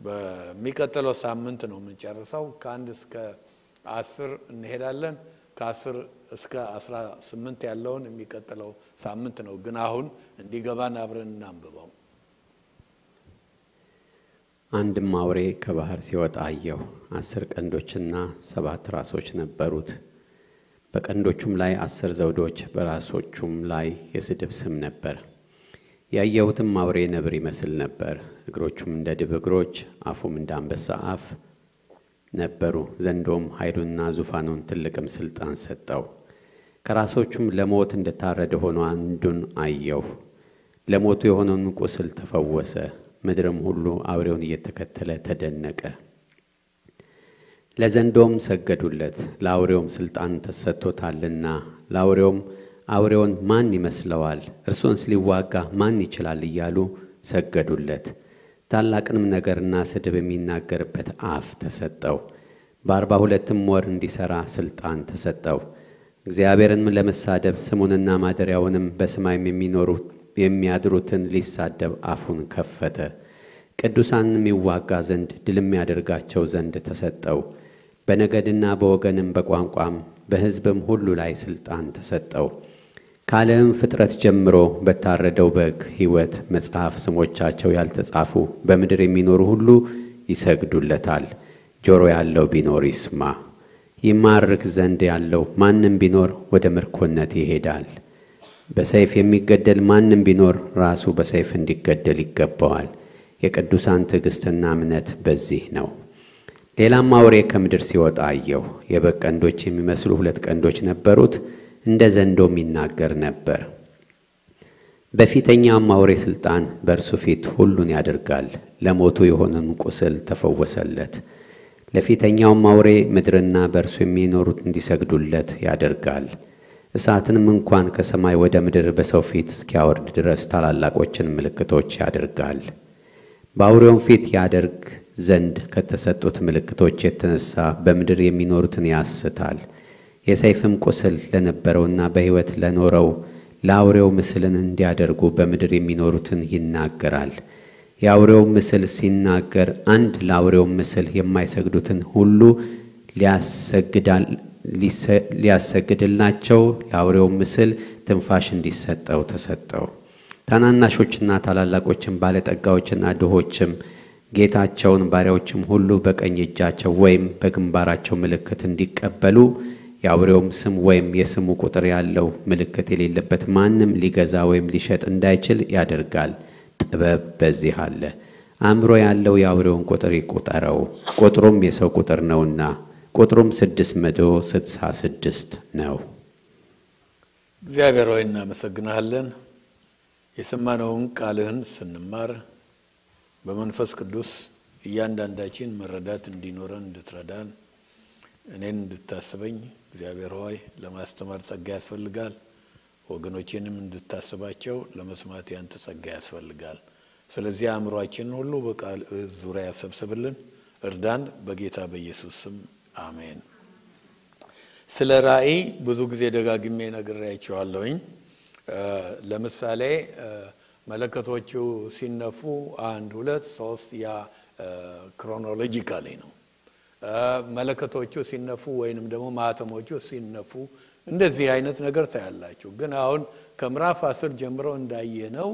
በሚቀጥለው ሳምንት ነው የምንጨርሰው። ከአንድ እስከ አስር እንሄዳለን። ከአስር እስከ አስራ ስምንት ያለውን የሚቀጥለው ሳምንት ነው። ግን አሁን እንዲገባን አብረን እናንብበው። አንድም አውሬ ከባህር ሲወጣ አየሁ። አስር ቀንዶችና ሰባት ራሶች ነበሩት። በቀንዶቹም ላይ አስር ዘውዶች፣ በራሶቹም ላይ የስድብ ስም ነበር። ያየሁትም አውሬ ነብር ይመስል ነበር። እግሮቹም እንደ ድብ እግሮች፣ አፉም እንደ አንበሳ አፍ ነበሩ። ዘንዶም ኃይሉንና ዙፋኑን ትልቅም ስልጣን ሰጠው። ከራሶቹም ለሞት እንደታረደ ሆኖ አንዱን አየሁ። ለሞቱ የሆነውን ቁስል ተፈወሰ። ምድርም ሁሉ አውሬውን እየተከተለ ተደነቀ። ለዘንዶም ሰገዱለት፣ ለአውሬውም ስልጣን ተሰጥቶታልና። ለአውሬውም አውሬውን ማን ይመስለዋል? እርሱንስ ሊዋጋ ማን ይችላል? እያሉ ሰገዱለት። ታላቅንም ነገርና ስድብ የሚናገርበት አፍ ተሰጠው። በአርባ ሁለትም ወር እንዲሠራ ሥልጣን ተሰጠው። እግዚአብሔርንም ለመሳደብ ስሙንና ማደሪያውንም በሰማይም የሚኖሩ የሚያድሩትን ሊሳደብ አፉን ከፈተ። ቅዱሳንም ይዋጋ ዘንድ ድልም ያደርጋቸው ዘንድ ተሰጠው። በነገድና በወገንም በቋንቋም በሕዝብም ሁሉ ላይ ሥልጣን ተሰጠው። ከዓለም ፍጥረት ጀምሮ በታረደው በግ ሕይወት መጽሐፍ ስሞቻቸው ያልተጻፉ በምድር የሚኖሩ ሁሉ ይሰግዱለታል። ጆሮ ያለው ቢኖር ይስማ። ይማርክ ዘንድ ያለው ማንም ቢኖር ወደ ምርኮነት ይሄዳል። በሰይፍ የሚገደል ማንም ቢኖር ራሱ በሰይፍ እንዲገደል ይገባዋል። የቅዱሳን ትዕግሥትና እምነት በዚህ ነው። ሌላም አውሬ ከምድር ሲወጣ አየሁ። የበግ ቀንዶች የሚመስሉ ሁለት ቀንዶች ነበሩት፣ እንደ ዘንዶም ይናገር ነበር። በፊተኛውም አውሬ ሥልጣን በእርሱ ፊት ሁሉን ያደርጋል። ለሞቱ የሆነን ቁስል ተፈወሰለት። ለፊተኛውም አውሬ ምድርና በእርሱ የሚኖሩት እንዲሰግዱለት ያደርጋል። እሳትንም እንኳን ከሰማይ ወደ ምድር በሰው ፊት እስኪያወርድ ድረስ ታላላቆችን ምልክቶች ያደርጋል። በአውሬውም ፊት ያደርግ ዘንድ ከተሰጡት ምልክቶች የተነሳ በምድር የሚኖሩትን ያስታል። የሰይፍም ቁስል ለነበረውና በሕይወት ለኖረው ለአውሬው ምስልን እንዲያደርጉ በምድር የሚኖሩትን ይናገራል። የአውሬው ምስል ሲናገር አንድ ለአውሬው ምስል የማይሰግዱትን ሁሉ ሊያሰግዳል ሊያሰግድላቸው ለአውሬው ምስል ትንፋሽ እንዲሰጠው ተሰጠው። ታናናሾችና ታላላቆችም ባለጠጋዎችና ድሆችም ጌታቸውን ባሪያዎችም ሁሉ በቀኝ እጃቸው ወይም በግንባራቸው ምልክት እንዲቀበሉ የአውሬውም ስም ወይም የስሙ ቁጥር ያለው ምልክት የሌለበት ማንም ሊገዛ ወይም ሊሸጥ እንዳይችል ያደርጋል። ጥበብ በዚህ አለ። አእምሮ ያለው የአውሬውን ቁጥር ይቁጠረው፣ ቁጥሩም የሰው ቁጥር ነውና ቁጥሩም ስድስት መቶ ስድሳ ስድስት ነው። እግዚአብሔር ሆይ እናመሰግናለን። የሰማነውን ቃልህን ስንማር በመንፈስ ቅዱስ እያንዳንዳችን መረዳት እንዲኖረን እንድትረዳን እኔን እንድታስበኝ እግዚአብሔር ሆይ ለማስተማር ጸጋ ያስፈልጋል። ወገኖቼንም እንድታስባቸው ለመስማት ያንተ ጸጋ ያስፈልጋል። ስለዚህ አእምሯችንን ሁሉ በቃል ዙሪያ ያሰብስብልን፣ እርዳን። በጌታ በኢየሱስ ስም አሜን። ስለ ራእይ ብዙ ጊዜ ደጋግሜ ነግሬያቸዋለሁኝ። ለምሳሌ መለከቶቹ ሲነፉ አንድ ሁለት ሶስት ያ ክሮኖሎጂካሊ ነው። መለከቶቹ ሲነፉ ወይንም ደግሞ ማህተሞቹ ሲነፉ እንደዚህ አይነት ነገር ታያላችሁ። ግን አሁን ከምዕራፍ አስር ጀምሮ እንዳየነው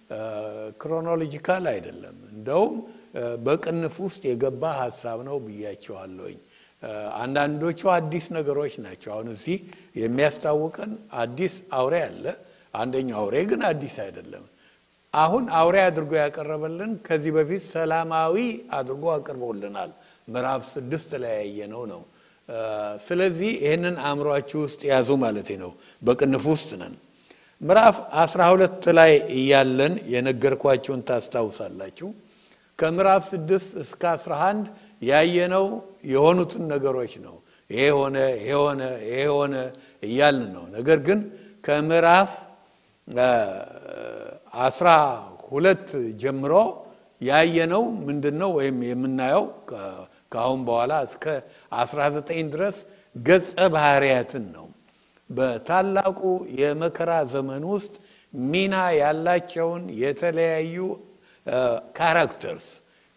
ክሮኖሎጂካል አይደለም። እንደውም በቅንፍ ውስጥ የገባ ሀሳብ ነው ብያቸዋለሁኝ። አንዳንዶቹ አዲስ ነገሮች ናቸው። አሁን እዚህ የሚያስታውቀን አዲስ አውሬ አለ። አንደኛው አውሬ ግን አዲስ አይደለም። አሁን አውሬ አድርጎ ያቀረበልን ከዚህ በፊት ሰላማዊ አድርጎ አቅርቦልናል። ምዕራፍ ስድስት ላይ ያየነው ነው። ስለዚህ ይህንን አእምሯችሁ ውስጥ ያዙ ማለት ነው። በቅንፍ ውስጥ ነን። ምዕራፍ አስራ ሁለት ላይ እያለን የነገርኳቸውን ታስታውሳላችሁ። ከምዕራፍ ስድስት እስከ አስራ አንድ ያየነው የሆኑትን ነገሮች ነው። ይሄ ሆነ፣ ይሄ ሆነ፣ ይሄ ሆነ እያልን ነው። ነገር ግን ከምዕራፍ አስራ ሁለት ጀምሮ ያየነው ምንድን ነው? ወይም የምናየው ከአሁን በኋላ እስከ አስራ ዘጠኝ ድረስ ገጸ ባህርያትን ነው። በታላቁ የመከራ ዘመን ውስጥ ሚና ያላቸውን የተለያዩ ካራክተርስ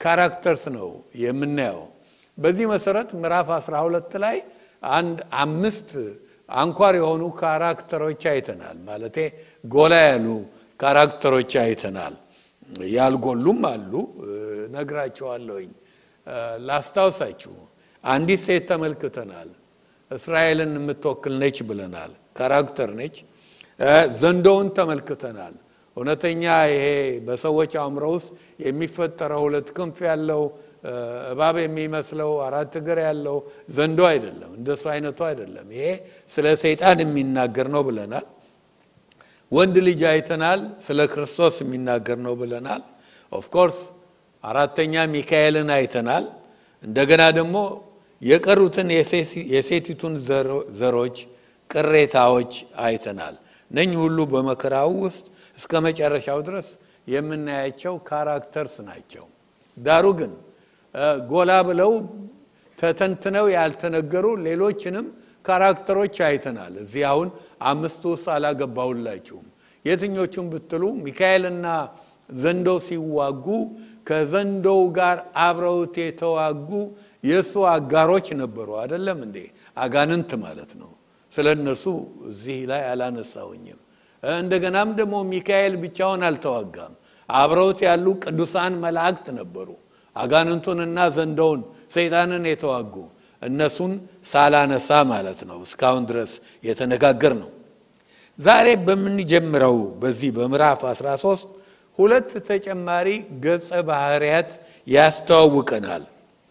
ካራክተርስ ነው የምናየው። በዚህ መሰረት ምዕራፍ 12 ላይ አንድ አምስት አንኳር የሆኑ ካራክተሮች አይተናል። ማለቴ ጎላ ያሉ ካራክተሮች አይተናል። ያልጎሉም አሉ፣ ነግራቸዋለሁኝ። ላስታውሳችሁ፣ አንዲት ሴት ተመልክተናል። እስራኤልን የምትወክል ነች ብለናል። ካራክተር ነች። ዘንዶውን ተመልክተናል። እውነተኛ ይሄ በሰዎች አእምሮ ውስጥ የሚፈጠረው ሁለት ክንፍ ያለው እባብ የሚመስለው አራት እግር ያለው ዘንዶ አይደለም። እንደሱ አይነቱ አይደለም። ይሄ ስለ ሰይጣን የሚናገር ነው ብለናል። ወንድ ልጅ አይተናል። ስለ ክርስቶስ የሚናገር ነው ብለናል። ኦፍኮርስ አራተኛ ሚካኤልን አይተናል። እንደገና ደግሞ የቀሩትን የሴቲቱን ዘሮች ቅሬታዎች አይተናል። እነኚህ ሁሉ በመከራው ውስጥ እስከ መጨረሻው ድረስ የምናያቸው ካራክተርስ ናቸው። ዳሩ ግን ጎላ ብለው ተተንትነው ያልተነገሩ ሌሎችንም ካራክተሮች አይተናል። እዚህ አሁን አምስቱ ውስጥ አላገባሁላችሁም። የትኞቹም ብትሉ ሚካኤልና ዘንዶ ሲዋጉ ከዘንዶው ጋር አብረውት የተዋጉ የእሱ አጋሮች ነበሩ። አይደለም እንዴ? አጋንንት ማለት ነው። ስለ እነርሱ እዚህ ላይ አላነሳውኝም። እንደገናም ደግሞ ሚካኤል ብቻውን አልተዋጋም። አብረውት ያሉ ቅዱሳን መላእክት ነበሩ። አጋንንቱንና ዘንዶውን ሰይጣንን የተዋጉ እነሱን ሳላነሳ ማለት ነው። እስካሁን ድረስ የተነጋገር ነው። ዛሬ በምንጀምረው በዚህ በምዕራፍ 13 ሁለት ተጨማሪ ገጸ ባህርያት ያስተዋውቀናል።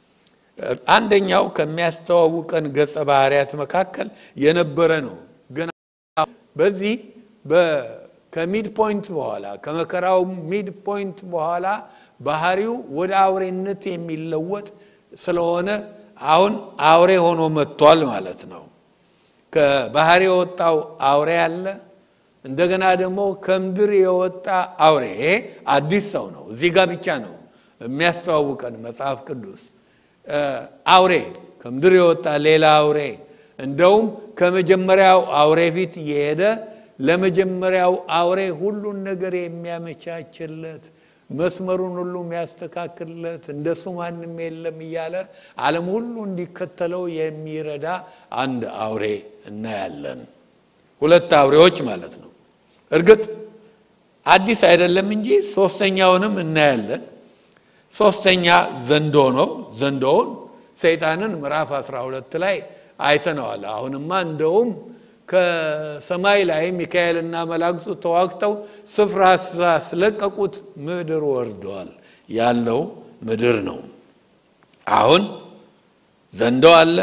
አንደኛው ከሚያስተዋውቀን ገጸ ባህርያት መካከል የነበረ ነው። ግን በዚህ ከሚድ ፖይንት በኋላ ከመከራው ሚድ ፖይንት በኋላ ባህሪው ወደ አውሬነት የሚለወጥ ስለሆነ አሁን አውሬ ሆኖ መጥቷል ማለት ነው። ከባህር የወጣው አውሬ አለ። እንደገና ደግሞ ከምድር የወጣ አውሬ ይሄ አዲስ ሰው ነው። እዚህ ጋር ብቻ ነው የሚያስተዋውቀን መጽሐፍ ቅዱስ። አውሬ ከምድር የወጣ ሌላ አውሬ እንደውም ከመጀመሪያው አውሬ ፊት እየሄደ ለመጀመሪያው አውሬ ሁሉን ነገር የሚያመቻችለት መስመሩን ሁሉ የሚያስተካክልለት እንደሱ ማንም የለም እያለ ዓለም ሁሉ እንዲከተለው የሚረዳ አንድ አውሬ እናያለን። ሁለት አውሬዎች ማለት ነው። እርግጥ አዲስ አይደለም እንጂ ሶስተኛውንም እናያለን። ሶስተኛ ዘንዶ ነው። ዘንዶውን ሰይጣንን ምዕራፍ 12 ላይ አይተነዋል። አሁንማ እንደውም ከሰማይ ላይ ሚካኤልና መላእክቱ ተዋግተው ስፍራ ስላስለቀቁት ምድር ወርደዋል ያለው ምድር ነው። አሁን ዘንዶ አለ፣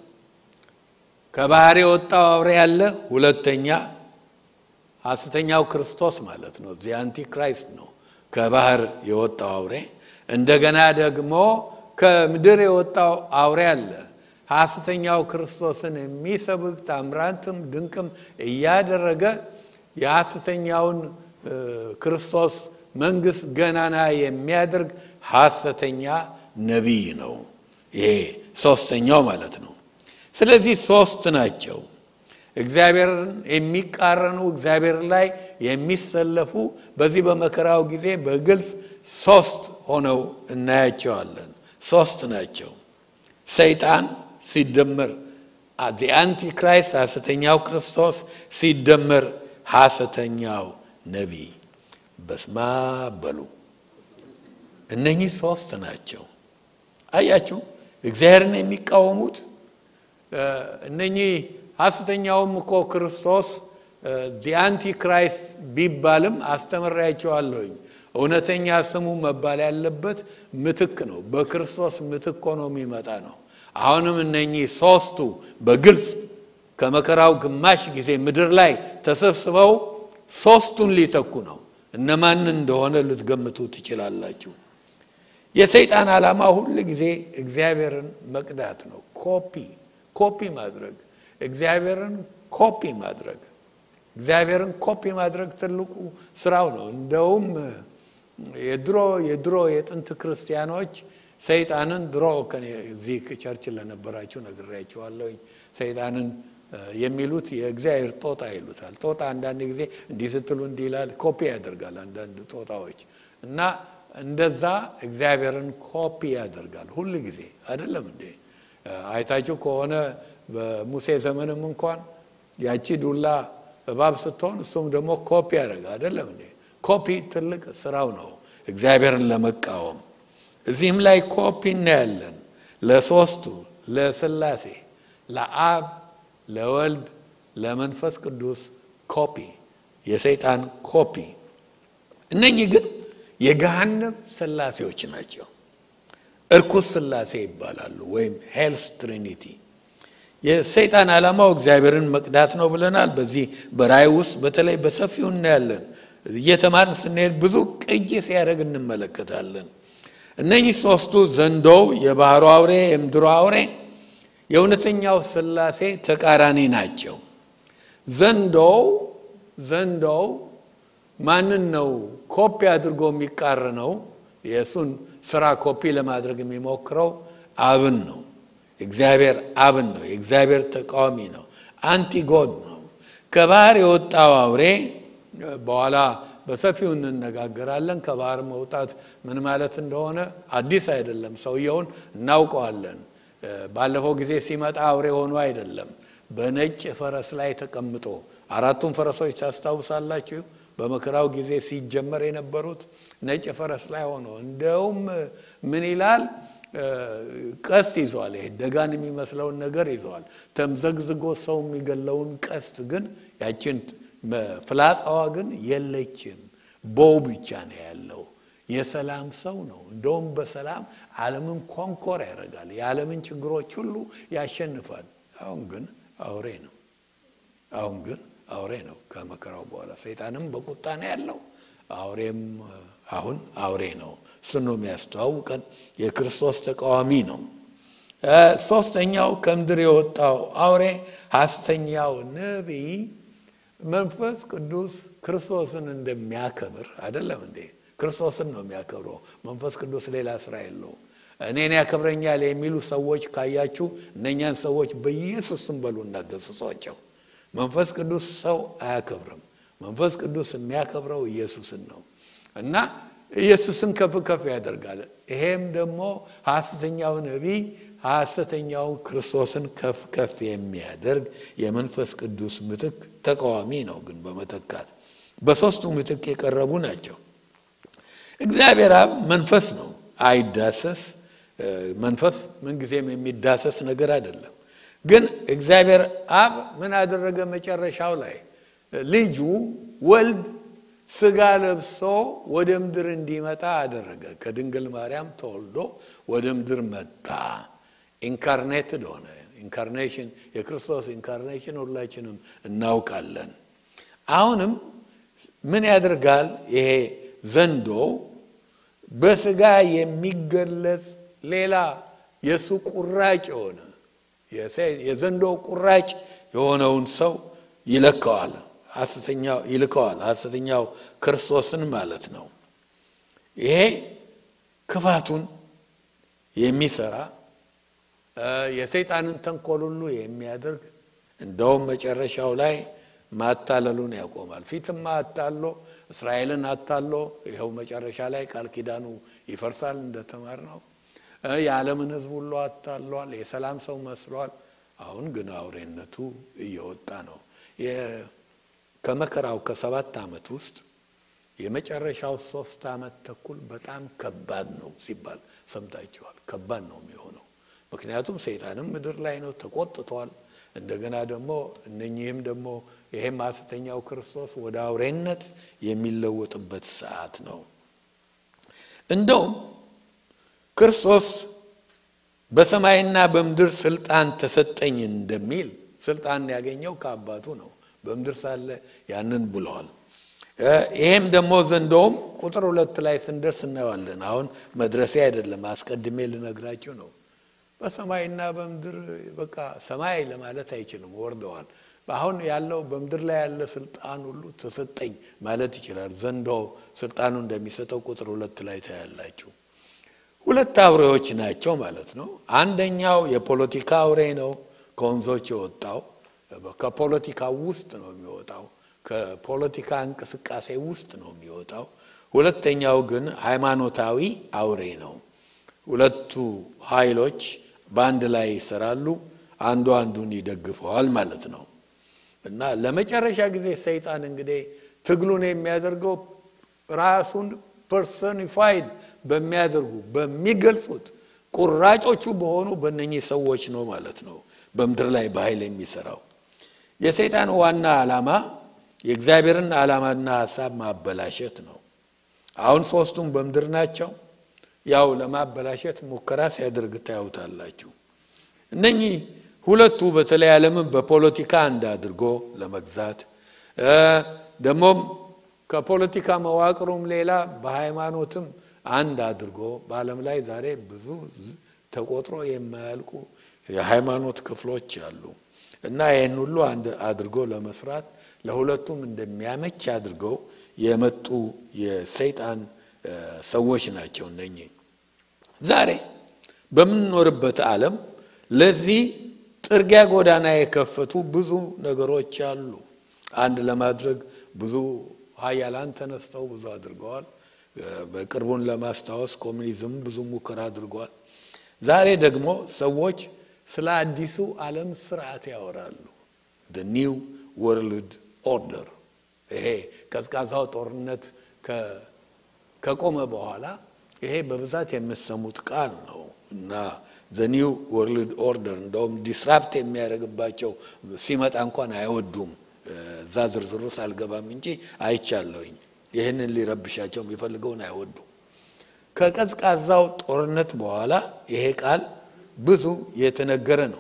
ከባህር የወጣው አውሬ አለ። ሁለተኛ ሐሰተኛው ክርስቶስ ማለት ነው። ዚ አንቲክራይስት ነው ከባህር የወጣው አውሬ። እንደገና ደግሞ ከምድር የወጣው አውሬ አለ። ሐሰተኛው ክርስቶስን የሚሰብክ ታምራትም ድንቅም እያደረገ የሐሰተኛውን ክርስቶስ መንግስት ገናና የሚያደርግ ሐሰተኛ ነቢይ ነው። ይሄ ሶስተኛው ማለት ነው። ስለዚህ ሶስት ናቸው። እግዚአብሔርን የሚቃረኑ እግዚአብሔር ላይ የሚሰለፉ በዚህ በመከራው ጊዜ በግልጽ ሶስት ሆነው እናያቸዋለን። ሶስት ናቸው። ሰይጣን ሲደመር አንቲክራይስት ሐሰተኛው ክርስቶስ ሲደመር ሐሰተኛው ነቢይ በስማ በሉ። እነኚህ ሶስት ናቸው። አያችሁ፣ እግዚአብሔርን የሚቃወሙት እነኚህ ሐሰተኛውም እኮ ክርስቶስ አንቲክራይስት ቢባልም አስተምሬያቸዋለሁኝ። እውነተኛ ስሙ መባል ያለበት ምትክ ነው። በክርስቶስ ምትክ ሆኖ የሚመጣ ነው። አሁንም እነኚህ ሶስቱ በግልጽ ከመከራው ግማሽ ጊዜ ምድር ላይ ተሰብስበው ሶስቱን ሊተኩ ነው። እነማን እንደሆነ ልትገምቱ ትችላላችሁ። የሰይጣን ዓላማ ሁል ጊዜ እግዚአብሔርን መቅዳት ነው። ኮፒ ኮፒ ማድረግ እግዚአብሔርን ኮፒ ማድረግ እግዚአብሔርን ኮፒ ማድረግ ትልቁ ስራው ነው። እንደውም የድሮ የድሮ የጥንት ክርስቲያኖች ሰይጣንን ድሮ እዚህ ቸርች ለነበራችሁ ነግሬያችኋለሁኝ። ሰይጣንን የሚሉት የእግዚአብሔር ጦጣ ይሉታል። ጦጣ አንዳንድ ጊዜ እንዲህ ስትሉ እንዲህ ይላል፣ ኮፒ ያደርጋል አንዳንድ ጦጣዎች እና እንደዛ እግዚአብሔርን ኮፒ ያደርጋል ሁል ጊዜ አይደለም እንዴ? አይታችሁ ከሆነ በሙሴ ዘመንም እንኳን ያቺ ዱላ እባብ ስትሆን እሱም ደግሞ ኮፒ ያደርጋ አይደለም እንዴ? ኮፒ ትልቅ ስራው ነው እግዚአብሔርን ለመቃወም። እዚህም ላይ ኮፒ እናያለን ለሶስቱ ለስላሴ ለአብ ለወልድ ለመንፈስ ቅዱስ ኮፒ የሰይጣን ኮፒ። እነኚህ ግን የገሃነም ስላሴዎች ናቸው። እርኩስ ስላሴ ይባላሉ፣ ወይም ሄልስ ትሪኒቲ። የሰይጣን ዓላማው እግዚአብሔርን መቅዳት ነው ብለናል። በዚህ በራእይ ውስጥ በተለይ በሰፊው እናያለን። እየተማርን ስንሄድ ብዙ ቅጂ ሲያደርግ እንመለከታለን። እነኚህ ሶስቱ ዘንዶው፣ የባህሩ አውሬ፣ የምድሩ አውሬ የእውነተኛው ስላሴ ተቃራኒ ናቸው። ዘንዶው ዘንዶው ማንን ነው ኮፒ አድርጎ የሚቃረነው? የእሱን ስራ ኮፒ ለማድረግ የሚሞክረው አብን ነው። እግዚአብሔር አብን ነው። የእግዚአብሔር ተቃዋሚ ነው። አንቲጎድ ነው። ከባህር የወጣው አውሬ በኋላ በሰፊው እንነጋገራለን። ከባህር መውጣት ምን ማለት እንደሆነ አዲስ አይደለም። ሰውየውን እናውቀዋለን። ባለፈው ጊዜ ሲመጣ አውሬ ሆኖ አይደለም፣ በነጭ ፈረስ ላይ ተቀምጦ አራቱን ፈረሶች ታስታውሳላችሁ። በመከራው ጊዜ ሲጀመር የነበሩት ነጭ ፈረስ ላይ ሆኖ እንደውም ምን ይላል? ቀስት ይዘዋል። ይሄ ደጋን የሚመስለውን ነገር ይዘዋል። ተምዘግዝጎ ሰው የሚገለውን ቀስት ግን ያችን ፍላጻዋ ግን የለችም። ቦው ብቻ ነው ያለው። የሰላም ሰው ነው። እንደውም በሰላም ዓለምን ኮንኮር ያደርጋል። የዓለምን ችግሮች ሁሉ ያሸንፋል። አሁን ግን አውሬ ነው። አሁን ግን አውሬ ነው። ከመከራው በኋላ ሰይጣንም በቁጣ ነው ያለው። አውሬም አሁን አውሬ ነው። እሱን ነው የሚያስተዋውቀን። የክርስቶስ ተቃዋሚ ነው። ሶስተኛው ከምድር የወጣው አውሬ ሐሰተኛው ነቢይ መንፈስ ቅዱስ ክርስቶስን እንደሚያከብር አይደለም እንዴ? ክርስቶስን ነው የሚያከብረው። መንፈስ ቅዱስ ሌላ ስራ የለው። እኔን ያከብረኛል የሚሉ ሰዎች ካያችሁ እነኛን ሰዎች በኢየሱስ ስም በሉ እናገስጿቸው። መንፈስ ቅዱስ ሰው አያከብርም። መንፈስ ቅዱስ የሚያከብረው ኢየሱስን ነው እና ኢየሱስን ከፍ ከፍ ያደርጋል። ይሄም ደግሞ ሐሰተኛው ነቢይ ሐሰተኛውን ክርስቶስን ከፍ ከፍ የሚያደርግ የመንፈስ ቅዱስ ምትክ ተቃዋሚ ነው። ግን በመተካት በሦስቱ ምትክ የቀረቡ ናቸው። እግዚአብሔር አብ መንፈስ ነው፣ አይዳሰስ። መንፈስ ምንጊዜም የሚዳሰስ ነገር አይደለም። ግን እግዚአብሔር አብ ምን አደረገ? መጨረሻው ላይ ልጁ ወልድ ስጋ ለብሶ ወደ ምድር እንዲመጣ አደረገ። ከድንግል ማርያም ተወልዶ ወደ ምድር መጣ። ኢንካርኔትድ ሆነ። ኢንካርኔሽን የክርስቶስ ኢንካርኔሽን ሁላችንም እናውቃለን። አሁንም ምን ያደርጋል? ይሄ ዘንዶ በስጋ የሚገለጽ ሌላ የእሱ ቁራጭ የሆነ የዘንዶ ቁራጭ የሆነውን ሰው ይለከዋል ሐሰተኛው ይልከዋል። ሐሰተኛው ክርስቶስን ማለት ነው። ይሄ ክፋቱን የሚሰራ የሰይጣንን ተንኮል ሁሉ የሚያደርግ እንደውም መጨረሻው ላይ ማታለሉን ያቆማል። ፊትማ አታሎ እስራኤልን አታሎ ይኸው መጨረሻ ላይ ቃል ኪዳኑ ይፈርሳል እንደተማር ነው። የዓለምን ሕዝብ ሁሉ አታሏል። የሰላም ሰው መስሏል። አሁን ግን አውሬነቱ እየወጣ ነው። ከመከራው ከሰባት ዓመት ውስጥ የመጨረሻው ሶስት ዓመት ተኩል በጣም ከባድ ነው ሲባል ሰምታችኋል። ከባድ ነው የሚሆነው ምክንያቱም ሰይጣንም ምድር ላይ ነው ተቆጥቷል። እንደገና ደግሞ እነኚህም ደግሞ ይሄም ሐሰተኛው ክርስቶስ ወደ አውሬነት የሚለወጥበት ሰዓት ነው። እንደውም ክርስቶስ በሰማይና በምድር ስልጣን ተሰጠኝ እንደሚል ስልጣን ያገኘው ከአባቱ ነው። በምድር ሳለ ያንን ብለዋል። ይሄም ደግሞ ዘንዶውም ቁጥር ሁለት ላይ ስንደርስ እናየዋለን። አሁን መድረሴ አይደለም፣ አስቀድሜ ልነግራችሁ ነው። በሰማይና በምድር በቃ ሰማይ ለማለት አይችልም፣ ወርደዋል። አሁን ያለው በምድር ላይ ያለ ስልጣን ሁሉ ተሰጠኝ ማለት ይችላል። ዘንዶ ስልጣኑ እንደሚሰጠው ቁጥር ሁለት ላይ ታያላችሁ። ሁለት አውሬዎች ናቸው ማለት ነው። አንደኛው የፖለቲካ አውሬ ነው፣ ከወንዞች የወጣው ከፖለቲካ ውስጥ ነው የሚወጣው። ከፖለቲካ እንቅስቃሴ ውስጥ ነው የሚወጣው። ሁለተኛው ግን ሃይማኖታዊ አውሬ ነው። ሁለቱ ኃይሎች በአንድ ላይ ይሰራሉ፣ አንዱ አንዱን ይደግፈዋል ማለት ነው እና ለመጨረሻ ጊዜ ሰይጣን እንግዲህ ትግሉን የሚያደርገው ራሱን ፐርሶኒፋይድ በሚያደርጉ በሚገልጹት ቁራጮቹ በሆኑ በእነኚህ ሰዎች ነው ማለት ነው በምድር ላይ በኃይል የሚሰራው። የሰይጣን ዋና ዓላማ የእግዚአብሔርን ዓላማና ሀሳብ ማበላሸት ነው። አሁን ሶስቱም በምድር ናቸው። ያው ለማበላሸት ሙከራ ሲያደርግ ታዩታላችሁ። እነኚህ ሁለቱ በተለይ ዓለምን በፖለቲካ አንድ አድርጎ ለመግዛት ደግሞም ከፖለቲካ መዋቅሩም ሌላ በሃይማኖትም አንድ አድርጎ በዓለም ላይ ዛሬ ብዙ ተቆጥሮ የማያልቁ የሃይማኖት ክፍሎች አሉ እና ይህን ሁሉ አንድ አድርጎ ለመስራት ለሁለቱም እንደሚያመች አድርገው የመጡ የሰይጣን ሰዎች ናቸው እነኚህ። ዛሬ በምንኖርበት ዓለም ለዚህ ጥርጊያ ጎዳና የከፈቱ ብዙ ነገሮች አሉ። አንድ ለማድረግ ብዙ ሀያላን ተነስተው ብዙ አድርገዋል። በቅርቡን ለማስታወስ ኮሚኒዝም ብዙ ሙከራ አድርጓል። ዛሬ ደግሞ ሰዎች ስለ አዲሱ ዓለም ስርዓት ያወራሉ። ኒው ወርልድ ኦርደር ይሄ ቀዝቃዛው ጦርነት ከቆመ በኋላ ይሄ በብዛት የምሰሙት ቃል ነው እና ዘኒው ወርልድ ኦርደር እንደውም ዲስራፕት የሚያደርግባቸው ሲመጣ እንኳን አይወዱም። እዛ ዝርዝሩ ሳልገባም እንጂ አይቻለሁኝ። ይህንን ሊረብሻቸው የሚፈልገውን አይወዱም። ከቀዝቃዛው ጦርነት በኋላ ይሄ ቃል ብዙ የተነገረ ነው።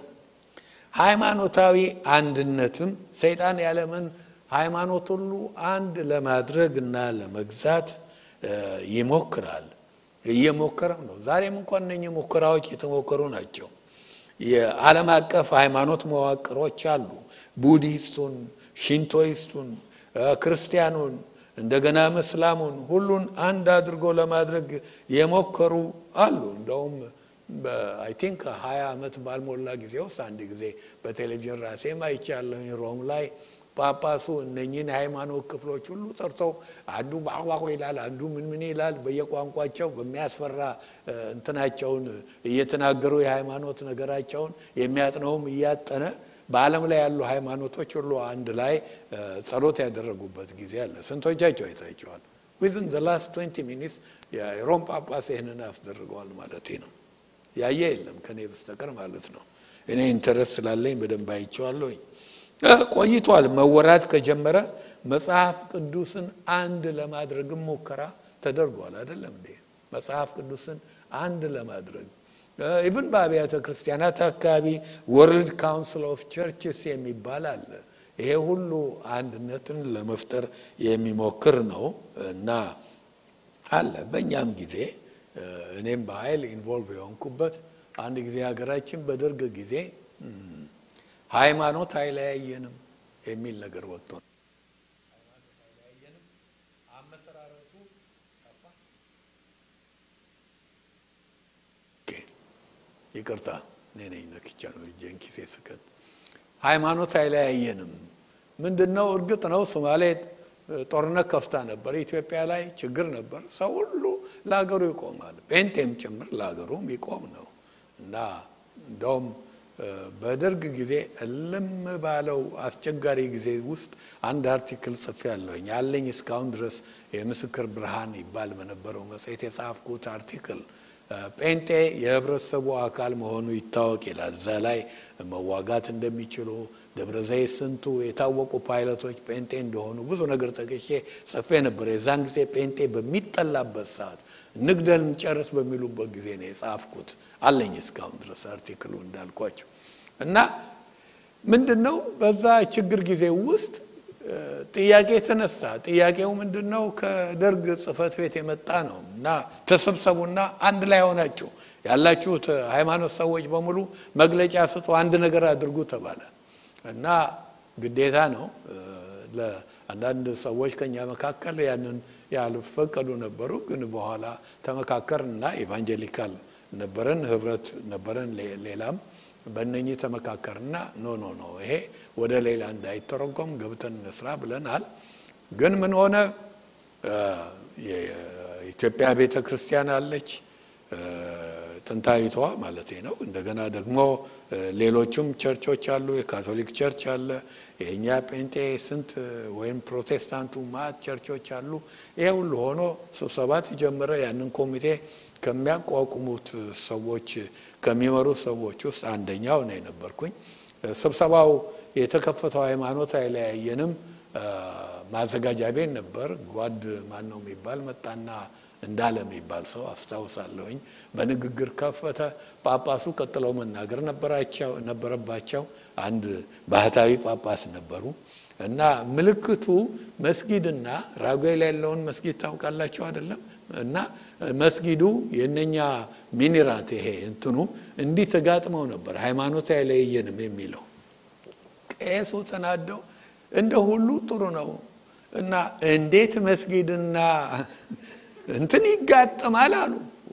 ሃይማኖታዊ አንድነትም ሰይጣን ያለምን ሃይማኖት ሁሉ አንድ ለማድረግ እና ለመግዛት ይሞክራል። እየሞከረም ነው። ዛሬም እንኳን እነኚህ ሙከራዎች የተሞከሩ ናቸው። የዓለም አቀፍ ሃይማኖት መዋቅሮች አሉ። ቡዲስቱን፣ ሽንቶይስቱን፣ ክርስቲያኑን እንደገና እስላሙን ሁሉን አንድ አድርጎ ለማድረግ የሞከሩ አሉ። እንደውም አይ ቲንክ ሀያ ዓመት ባልሞላ ጊዜ ውስጥ አንድ ጊዜ በቴሌቪዥን ራሴም አይቻለሁኝ ሮም ላይ ጳጳሱ እነኚህን የሃይማኖት ክፍሎች ሁሉ ጠርተው አንዱ ባቋቋ ይላል፣ አንዱ ምን ምን ይላል። በየቋንቋቸው በሚያስፈራ እንትናቸውን እየተናገሩ የሃይማኖት ነገራቸውን የሚያጥነውም እያጠነ በዓለም ላይ ያሉ ሃይማኖቶች ሁሉ አንድ ላይ ጸሎት ያደረጉበት ጊዜ አለ። ስንቶቻቸው አይታቸዋል? ዊዝን ዘ ላስት ትዌንቲ ሚኒትስ የሮም ጳጳስ ይህንን አስደርገዋል ማለት ነው። ያየ የለም ከኔ በስተቀር ማለት ነው። እኔ ኢንተረስት ስላለኝ በደንብ አይቼዋለሁኝ። ቆይቷል መወራት ከጀመረ መጽሐፍ ቅዱስን አንድ ለማድረግም ሙከራ ተደርጓል። አይደለም እንዴ? መጽሐፍ ቅዱስን አንድ ለማድረግ ኢቭን በአብያተ ክርስቲያናት አካባቢ ወርልድ ካውንስል ኦፍ ቸርችስ የሚባል አለ። ይሄ ሁሉ አንድነትን ለመፍጠር የሚሞክር ነው እና አለ። በእኛም ጊዜ እኔም በኃይል ኢንቮልቭ የሆንኩበት አንድ ጊዜ ሀገራችን በደርግ ጊዜ ሃይማኖት አይለያየንም የሚል ነገር ወጥቶ ይቅርታ እኔ ነኝ ነክቻ ነው እጄን ኪሴ ስከት። ሃይማኖት አይለያየንም ምንድን ነው? እርግጥ ነው ሶማሌ ጦርነት ከፍታ ነበር። ኢትዮጵያ ላይ ችግር ነበር። ሰው ሁሉ ለሀገሩ ይቆማል። ጴንጤም ጭምር ለሀገሩም ይቆም ነው እና እንደውም በደርግ ጊዜ እልም ባለው አስቸጋሪ ጊዜ ውስጥ አንድ አርቲክል ጽፌ ያለሁኝ አለኝ እስካሁን ድረስ የምስክር ብርሃን ይባል በነበረው መጽሔት የጻፍኩት አርቲክል ጴንጤ የህብረተሰቡ አካል መሆኑ ይታወቅ ይላል። እዛ ላይ መዋጋት እንደሚችሉ ደብረ ዘይት ስንቱ የታወቁ ፓይለቶች ጴንጤ እንደሆኑ ብዙ ነገር ጠቅሼ ጽፌ ነበር። የዛን ጊዜ ጴንጤ በሚጠላበት ሰዓት ንግደን ጨርስ በሚሉበት ጊዜ ነው የጻፍኩት። አለኝ እስካሁን ድረስ አርቲክሉ እንዳልኳቸው እና ምንድን ነው በዛ ችግር ጊዜ ውስጥ ጥያቄ ተነሳ። ጥያቄው ምንድን ነው? ከደርግ ጽሕፈት ቤት የመጣ ነው እና ተሰብሰቡና አንድ ላይ ሆናችሁ ያላችሁት ሃይማኖት ሰዎች በሙሉ መግለጫ ስጡ፣ አንድ ነገር አድርጉ ተባለ እና ግዴታ ነው። ለአንዳንድ ሰዎች ከኛ መካከል ያንን ያልፈቀዱ ነበሩ። ግን በኋላ ተመካከርና ኢቫንጀሊካል ነበረን፣ ህብረት ነበረን፣ ሌላም በእነኚህ ተመካከርና ኖ ኖ ኖ ይሄ ወደ ሌላ እንዳይተረጎም ገብተን እንስራ ብለናል። ግን ምን ሆነ? የኢትዮጵያ ቤተ ክርስቲያን አለች፣ ጥንታዊቷ ማለት ነው። እንደገና ደግሞ ሌሎቹም ቸርቾች አሉ። የካቶሊክ ቸርች አለ፣ የእኛ ጴንጤ ስንት ወይም ፕሮቴስታንቱ ማት ቸርቾች አሉ። ይሄ ሁሉ ሆኖ ስብሰባ ተጀመረ። ያንን ኮሚቴ ከሚያቋቁሙት ሰዎች ከሚመሩ ሰዎች ውስጥ አንደኛው ነው የነበርኩኝ። ስብሰባው የተከፈተው ሃይማኖት አይለያየንም። ማዘጋጃ ቤት ነበር። ጓድ ማን ነው የሚባል መጣና እንዳለ የሚባል ሰው አስታውሳለሁኝ። በንግግር ከፈተ። ጳጳሱ ቀጥለው መናገር ነበረባቸው። አንድ ባህታዊ ጳጳስ ነበሩ እና ምልክቱ መስጊድና ራጉኤል ያለውን መስጊድ ታውቃላችሁ አይደለም? እና መስጊዱ የነኛ ሚኒራት ይሄ እንትኑ እንዲህ ተጋጥመው ነበር። ሃይማኖት አይለየንም የሚለው ቄሱ ተናደው እንደ ሁሉ ጥሩ ነው እና እንዴት መስጊድና እንትን ይጋጠማል አሉ።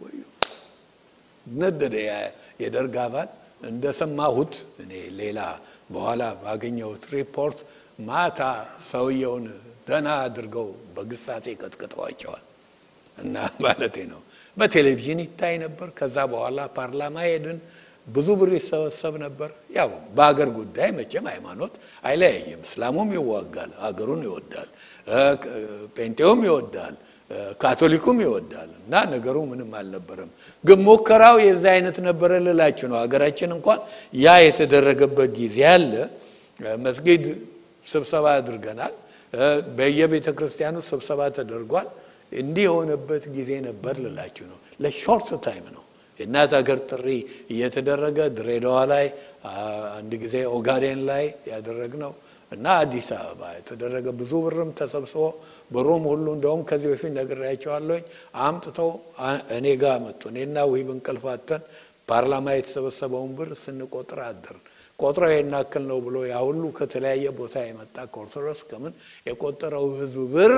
ነደደ የደርግ አባል እንደሰማሁት እኔ ሌላ በኋላ ባገኘሁት ሪፖርት ማታ ሰውየውን ደህና አድርገው በግሳጼ ቀጥቅጠዋቸዋል። እና ማለቴ ነው በቴሌቪዥን ይታይ ነበር። ከዛ በኋላ ፓርላማ ሄድን። ብዙ ብር ይሰበሰብ ነበር። ያው በሀገር ጉዳይ መቼም ሃይማኖት አይለያይም። እስላሙም ይዋጋል፣ ሀገሩን ይወዳል፣ ጴንጤውም ይወዳል፣ ካቶሊኩም ይወዳል እና ነገሩ ምንም አልነበረም። ግን ሙከራው የዛ አይነት ነበረ ልላችሁ ነው። ሀገራችን እንኳን ያ የተደረገበት ጊዜ አለ። መስጊድ ስብሰባ አድርገናል። በየቤተ ክርስቲያኑ ስብሰባ ተደርጓል። እንዲህ የሆነበት ጊዜ ነበር ልላችሁ ነው። ለሾርት ታይም ነው የእናት ሀገር ጥሪ እየተደረገ ድሬዳዋ ላይ አንድ ጊዜ ኦጋዴን ላይ ያደረግነው እና አዲስ አበባ የተደረገ ብዙ ብርም ተሰብስቦ ብሩም ሁሉ እንደውም ከዚህ በፊት ነግሬያቸዋለሁኝ አምጥተው እኔ ጋር መጡ። እኔና ውሂብ እንቅልፍ አጥተን ፓርላማ የተሰበሰበውን ብር ስንቆጥር አደርን። ቆጥረው የናክል ነው ብሎ ያ ሁሉ ከተለያየ ቦታ የመጣ ከኦርቶዶክስ ከምን የቆጠረው ህዝብ ብር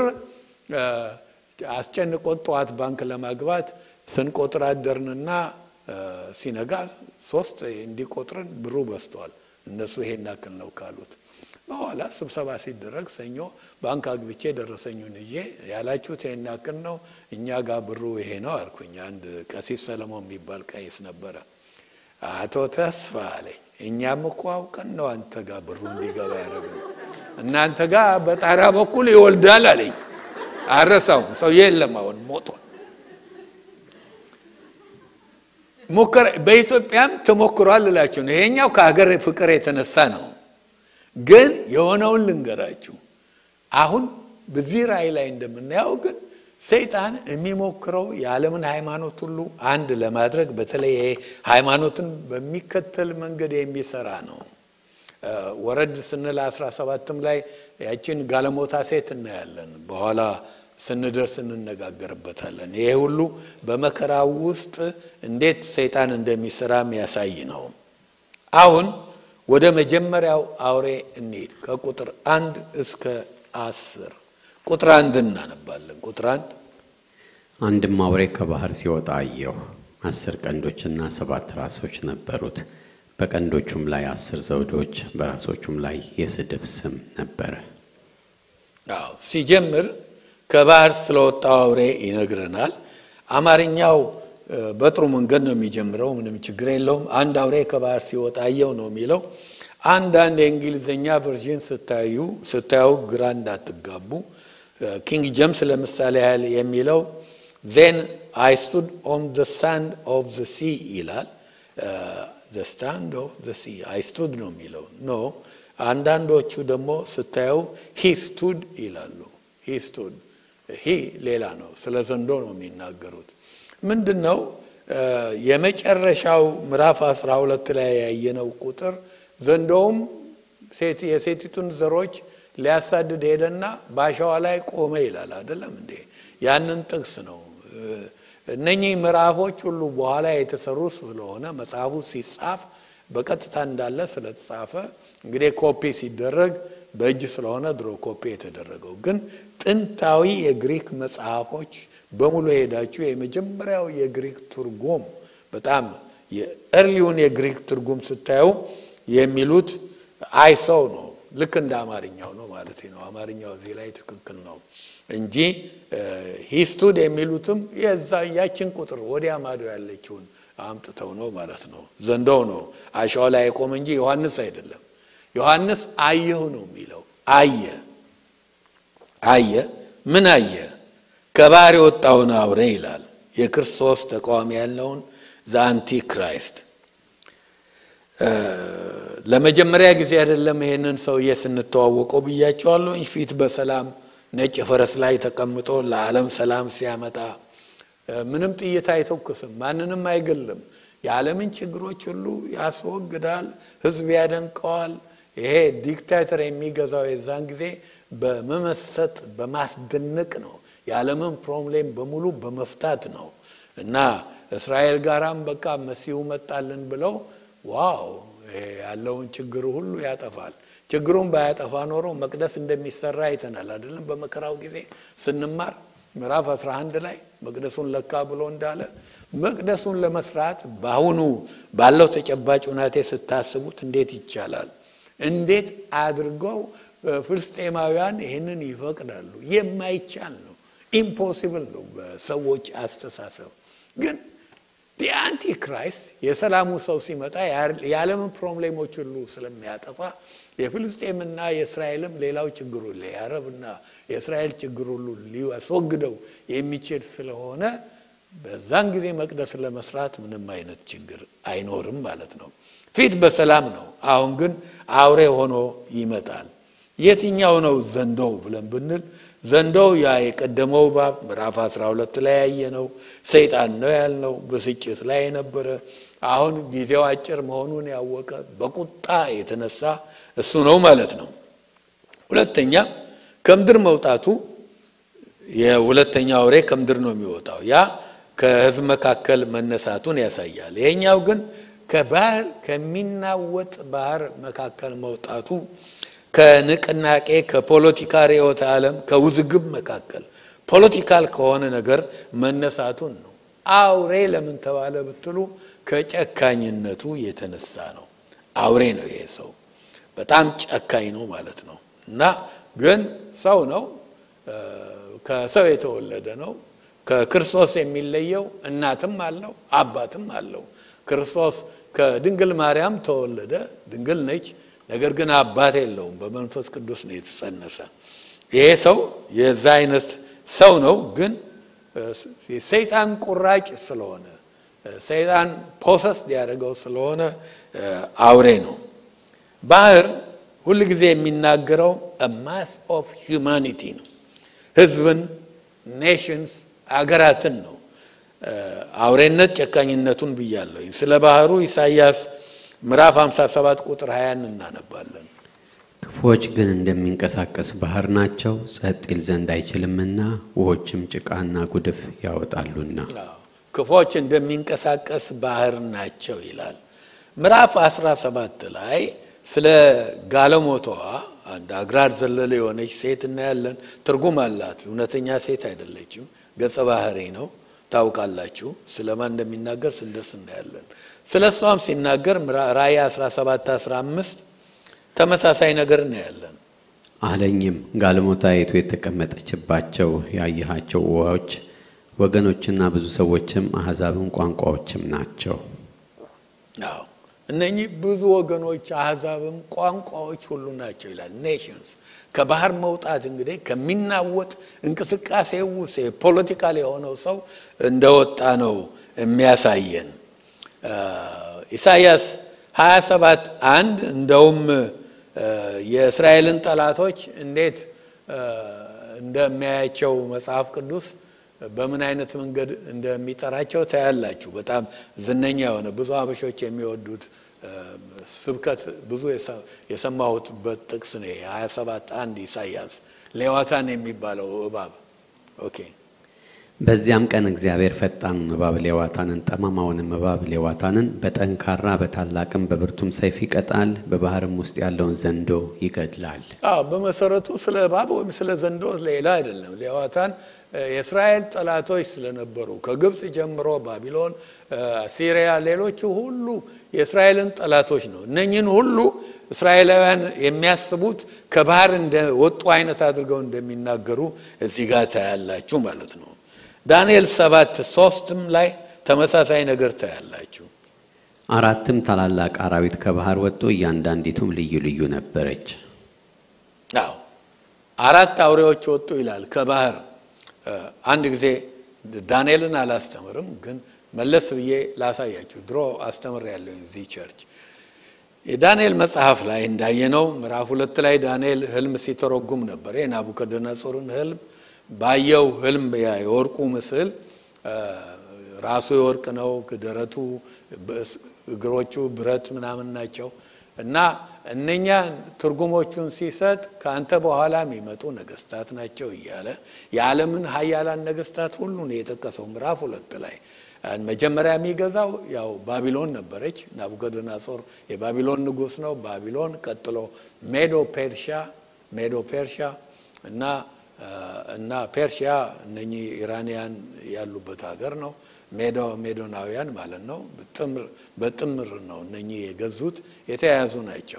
አስጨንቆን ጠዋት ባንክ ለማግባት ስንቆጥር አደርንና ሲነጋ ሶስት እንዲቆጥርን ብሩ በዝቷል። እነሱ ይሄን ያክል ነው ካሉት በኋላ ስብሰባ ሲደረግ ሰኞ ባንክ አግብቼ ደረሰኙን ይዤ ያላችሁት ይሄን ያክል ነው፣ እኛ ጋር ብሩ ይሄ ነው አልኩኝ። አንድ ቀሲስ ሰለሞን የሚባል ቀይስ ነበረ። አቶ ተስፋ አለኝ፣ እኛም እኮ አውቀን ነው አንተ ጋር ብሩ እንዲገባ ያደረግነው። እናንተ ጋር በጣራ በኩል ይወልዳል አለኝ። አረሳውም። ሰው የለም አሁን ሞቷል። ሙከራ በኢትዮጵያም ተሞክሯል ልላችሁ ነው። ይሄኛው ከሀገር ፍቅር የተነሳ ነው። ግን የሆነውን ልንገራችሁ። አሁን በዚህ ራእይ ላይ እንደምናየው ግን ሰይጣን የሚሞክረው የዓለምን ሃይማኖት ሁሉ አንድ ለማድረግ በተለይ ይሄ ሃይማኖትን በሚከተል መንገድ የሚሰራ ነው። ወረድ ስንል አስራ ሰባትም ላይ ያችን ጋለሞታ ሴት እናያለን። በኋላ ስንደርስ እንነጋገርበታለን። ይሄ ሁሉ በመከራው ውስጥ እንዴት ሰይጣን እንደሚሰራ የሚያሳይ ነው። አሁን ወደ መጀመሪያው አውሬ እንሂድ። ከቁጥር አንድ እስከ አስር ቁጥር አንድ እናነባለን። ቁጥር አንድ አንድም አውሬ ከባህር ሲወጣ አየሁ። አስር ቀንዶችና ሰባት ራሶች ነበሩት። በቀንዶቹም ላይ አስር ዘውዶች፣ በራሶቹም ላይ የስድብ ስም ነበረ። አዎ ሲጀምር ከባህር ስለወጣው አውሬ ይነግረናል። አማርኛው በጥሩ መንገድ ነው የሚጀምረው፣ ምንም ችግር የለውም። አንድ አውሬ ከባህር ሲወጣ አየሁ ነው የሚለው። አንዳንድ የእንግሊዝኛ ቨርዥን ስታዩ ስታዩ ግራ እንዳትጋቡ። ኪንግ ጀምስ ለምሳሌ ያህል የሚለው ዜን አይ ስቱድ ኦን ዘ ሳንድ ኦፍ ዘ ሲ ይላል። ዘ ስታንድ ኦፍ ዘ ሲ አይ ስቱድ ነው የሚለው ኖ። አንዳንዶቹ ደግሞ ስታዩ ሂ ስቱድ ይላሉ። ሂ ስቱድ ሂ ሌላ ነው። ስለ ዘንዶ ነው የሚናገሩት። ምንድን ነው የመጨረሻው ምዕራፍ አስራ ሁለት ላይ ያየነው ቁጥር ዘንዶውም የሴቲቱን ዘሮች ሊያሳድድ ሄደና በአሸዋ ላይ ቆመ ይላል። አይደለም እንዴ? ያንን ጥቅስ ነው። እነኚህ ምዕራፎች ሁሉ በኋላ የተሰሩ ስለሆነ መጽሐፉ ሲጻፍ በቀጥታ እንዳለ ስለተጻፈ እንግዲህ ኮፒ ሲደረግ በእጅ ስለሆነ ድሮ ኮፒ የተደረገው ግን ጥንታዊ የግሪክ መጽሐፎች በሙሉ ሄዳችሁ የመጀመሪያው የግሪክ ትርጉም በጣም የእርሊውን የግሪክ ትርጉም ስታዩ የሚሉት አይሰው ነው። ልክ እንደ አማርኛው ነው ማለት ነው። አማርኛው እዚህ ላይ ትክክል ነው እንጂ ሂስቱድ የሚሉትም የዛ ያችን ቁጥር ወዲያ ማዶ ያለችውን አምጥተው ነው ማለት ነው። ዘንዶው ነው አሸዋ ላይ የቆመ እንጂ ዮሐንስ አይደለም። ዮሐንስ አየሁ ነው የሚለው። አየ አየ ምን አየ? ከባህር የወጣውን አውሬ ይላል። የክርስቶስ ተቃዋሚ ያለውን ዘአንቲ ክራይስት ለመጀመሪያ ጊዜ አይደለም ይሄንን ሰውዬ ስንተዋወቀው ብያቸዋለሁኝ። ፊት በሰላም ነጭ ፈረስ ላይ ተቀምጦ ለዓለም ሰላም ሲያመጣ ምንም ጥይት አይተኩስም፣ ማንንም አይገልም። የዓለምን ችግሮች ሁሉ ያስወግዳል፣ ሕዝብ ያደንቀዋል። ይሄ ዲክታተር የሚገዛው የዛን ጊዜ በመመሰጥ በማስደነቅ ነው። የዓለምን ፕሮብሌም በሙሉ በመፍታት ነው እና እስራኤል ጋራም በቃ መሲሁ መጣልን ብለው ዋው ያለውን ችግር ሁሉ ያጠፋል። ችግሩን ባያጠፋ ኖሮ መቅደስ እንደሚሰራ አይተናል አይደለም? በመከራው ጊዜ ስንማር ምዕራፍ 11 ላይ መቅደሱን ለካ ብሎ እንዳለ መቅደሱን ለመስራት በአሁኑ ባለው ተጨባጭ ሁናቴ ስታስቡት እንዴት ይቻላል? እንዴት አድርገው ፍልስጤማውያን ይህንን ይፈቅዳሉ? የማይቻል ነው። ኢምፖሲብል ነው በሰዎች አስተሳሰብ ግን የአንቲክራይስት የሰላሙ ሰው ሲመጣ የዓለምን ፕሮብሌሞች ሁሉ ስለሚያጠፋ የፍልስጤምና የእስራኤልም ሌላው ችግሩ የአረብና የእስራኤል ችግር ሁሉ ሊያስወግደው የሚችል ስለሆነ በዛን ጊዜ መቅደስ ለመስራት ምንም አይነት ችግር አይኖርም ማለት ነው። ፊት በሰላም ነው። አሁን ግን አውሬ ሆኖ ይመጣል። የትኛው ነው ዘንዶው ብለን ብንል ዘንዶው ያ የቀደመው እባብ ምዕራፍ 12 ላይ ያየ ነው። ሰይጣን ነው ያልነው ብስጭት ላይ የነበረ አሁን ጊዜው አጭር መሆኑን ያወቀ በቁጣ የተነሳ እሱ ነው ማለት ነው። ሁለተኛ ከምድር መውጣቱ የሁለተኛ አውሬ ከምድር ነው የሚወጣው። ያ ከሕዝብ መካከል መነሳቱን ያሳያል። ይሄኛው ግን ከባህር ከሚናወጥ ባህር መካከል መውጣቱ ከንቅናቄ ከፖለቲካ ርዕዮተ ዓለም ከውዝግብ መካከል ፖለቲካል ከሆነ ነገር መነሳቱን ነው። አውሬ ለምን ተባለ ብትሉ ከጨካኝነቱ የተነሳ ነው። አውሬ ነው ይሄ ሰው፣ በጣም ጨካኝ ነው ማለት ነው። እና ግን ሰው ነው፣ ከሰው የተወለደ ነው። ከክርስቶስ የሚለየው እናትም አለው አባትም አለው። ክርስቶስ ከድንግል ማርያም ተወለደ፣ ድንግል ነች። ነገር ግን አባት የለውም። በመንፈስ ቅዱስ ነው የተጸነሰ። ይሄ ሰው የዛ አይነት ሰው ነው። ግን ሰይጣን ቁራጭ ስለሆነ ሰይጣን ፖሰስ ሊያደርገው ስለሆነ አውሬ ነው። ባህር ሁል ጊዜ የሚናገረው ማስ ኦፍ ሂውማኒቲ ነው። ህዝብን፣ ኔሽንስ፣ አገራትን ነው። አውሬነት ጨካኝነቱን ብያለሁ። ስለ ባህሩ ኢሳይያስ ምዕራፍ 57 ቁጥር 20 እናነባለን። ክፉዎች ግን እንደሚንቀሳቀስ ባህር ናቸው፣ ጸጥ ይል ዘንድ አይችልምና ውሆችም ጭቃና ጉድፍ ያወጣሉና። ክፉዎች እንደሚንቀሳቀስ ባህር ናቸው ይላል። ምዕራፍ 17 ላይ ስለ ጋለሞታዋ አንድ አግራር ዘለለ የሆነች ሴት እናያለን። ትርጉም አላት። እውነተኛ ሴት አይደለችም፣ ገጸ ባህሪ ነው። ታውቃላችሁ። ስለማን እንደሚናገር ስንደርስ እናያለን። ስለ እሷም ሲናገር ራእይ 17 15 ተመሳሳይ ነገር እናያለን። አለኝም ጋለሞታይቱ የተቀመጠችባቸው ያየሃቸው ውሃዎች ወገኖችና ብዙ ሰዎችም አሕዛብም ቋንቋዎችም ናቸው። አዎ እነኚህ ብዙ ወገኖች አሕዛብም ቋንቋዎች ሁሉ ናቸው ይላል። ኔሽንስ ከባህር መውጣት እንግዲህ ከሚናወጥ እንቅስቃሴ ውስጥ ፖለቲካል የሆነው ሰው እንደወጣ ነው የሚያሳየን። ኢሳይያስ 27 አንድ እንደውም የእስራኤልን ጠላቶች እንዴት እንደሚያያቸው መጽሐፍ ቅዱስ በምን አይነት መንገድ እንደሚጠራቸው ታያላችሁ። በጣም ዝነኛ የሆነ ብዙ አበሾች የሚወዱት ስብከት ብዙ የሰማሁትበት ጥቅስ ነው። 27 አንድ ኢሳይያስ ሌዋታን የሚባለው እባብ ኦኬ በዚያም ቀን እግዚአብሔር ፈጣኑን እባብ ሌዋታንን፣ ጠማማውንም እባብ ሌዋታንን በጠንካራ በታላቅም በብርቱም ሰይፍ ይቀጣል፣ በባህርም ውስጥ ያለውን ዘንዶ ይገድላል። አዎ በመሰረቱ ስለ እባብ ወይም ስለ ዘንዶ ሌላ አይደለም። ሌዋታን የእስራኤል ጠላቶች ስለነበሩ ከግብፅ ጀምሮ ባቢሎን፣ ሲሪያ፣ ሌሎቹ ሁሉ የእስራኤልን ጠላቶች ነው። እነኝን ሁሉ እስራኤላውያን የሚያስቡት ከባህር እንደወጡ አይነት አድርገው እንደሚናገሩ እዚህ ጋር ታያላችሁ ማለት ነው። ዳንኤል ሰባት ሶስትም ላይ ተመሳሳይ ነገር ታያላችሁ። አራትም ታላላቅ አራዊት ከባህር ወጡ፣ እያንዳንዲቱም ልዩ ልዩ ነበረች። አዎ አራት አውሬዎች ወጡ ይላል ከባህር። አንድ ጊዜ ዳንኤልን አላስተምርም፣ ግን መለስ ብዬ ላሳያችሁ። ድሮ አስተምር ያለኝ እዚህ ቸርች የዳንኤል መጽሐፍ ላይ እንዳየነው ምዕራፍ ሁለት ላይ ዳንኤል ህልም ሲተረጉም ነበር። የናቡከደነጾርን ህልም ባየው ህልም የወርቁ ምስል ራሱ የወርቅ ነው፣ ደረቱ፣ እግሮቹ ብረት ምናምን ናቸው እና እነኛ ትርጉሞቹን ሲሰጥ ከአንተ በኋላ የሚመጡ ነገስታት ናቸው እያለ የዓለምን ሀያላን ነገስታት ሁሉ ነው የጠቀሰው ምዕራፍ ሁለት ላይ መጀመሪያ የሚገዛው ያው ባቢሎን ነበረች። ናቡከደነጾር የባቢሎን ንጉስ ነው። ባቢሎን ቀጥሎ ሜዶ ፔርሻ ሜዶ ፔርሻ እና እና ፔርሺያ እነኚህ ኢራንያን ያሉበት ሀገር ነው። ሜዶ ሜዶናውያን ማለት ነው። በጥምር ነው እነኚህ የገዙት የተያያዙ ናቸው።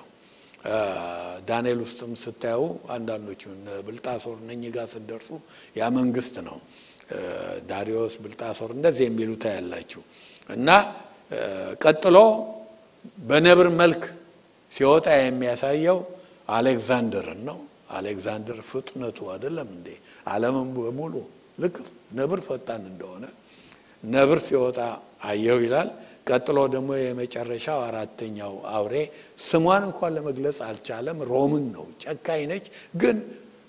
ዳንኤል ውስጥም ስታዩ አንዳንዶቹ ብልጣሶር እነኚህ ጋር ስትደርሱ ያ መንግስት ነው። ዳሪዮስ፣ ብልጣሶር እንደዚህ የሚሉ ታያላችሁ። እና ቀጥሎ በነብር መልክ ሲወጣ የሚያሳየው አሌክዛንደርን ነው። አሌክዛንደር ፍጥነቱ አይደለም እንዴ ዓለምን በሙሉ ልክ ነብር ፈጣን እንደሆነ ነብር ሲወጣ አየው ይላል። ቀጥሎ ደግሞ የመጨረሻው አራተኛው አውሬ ስሟን እንኳን ለመግለጽ አልቻለም። ሮምን ነው። ጨካኝ ነች፣ ግን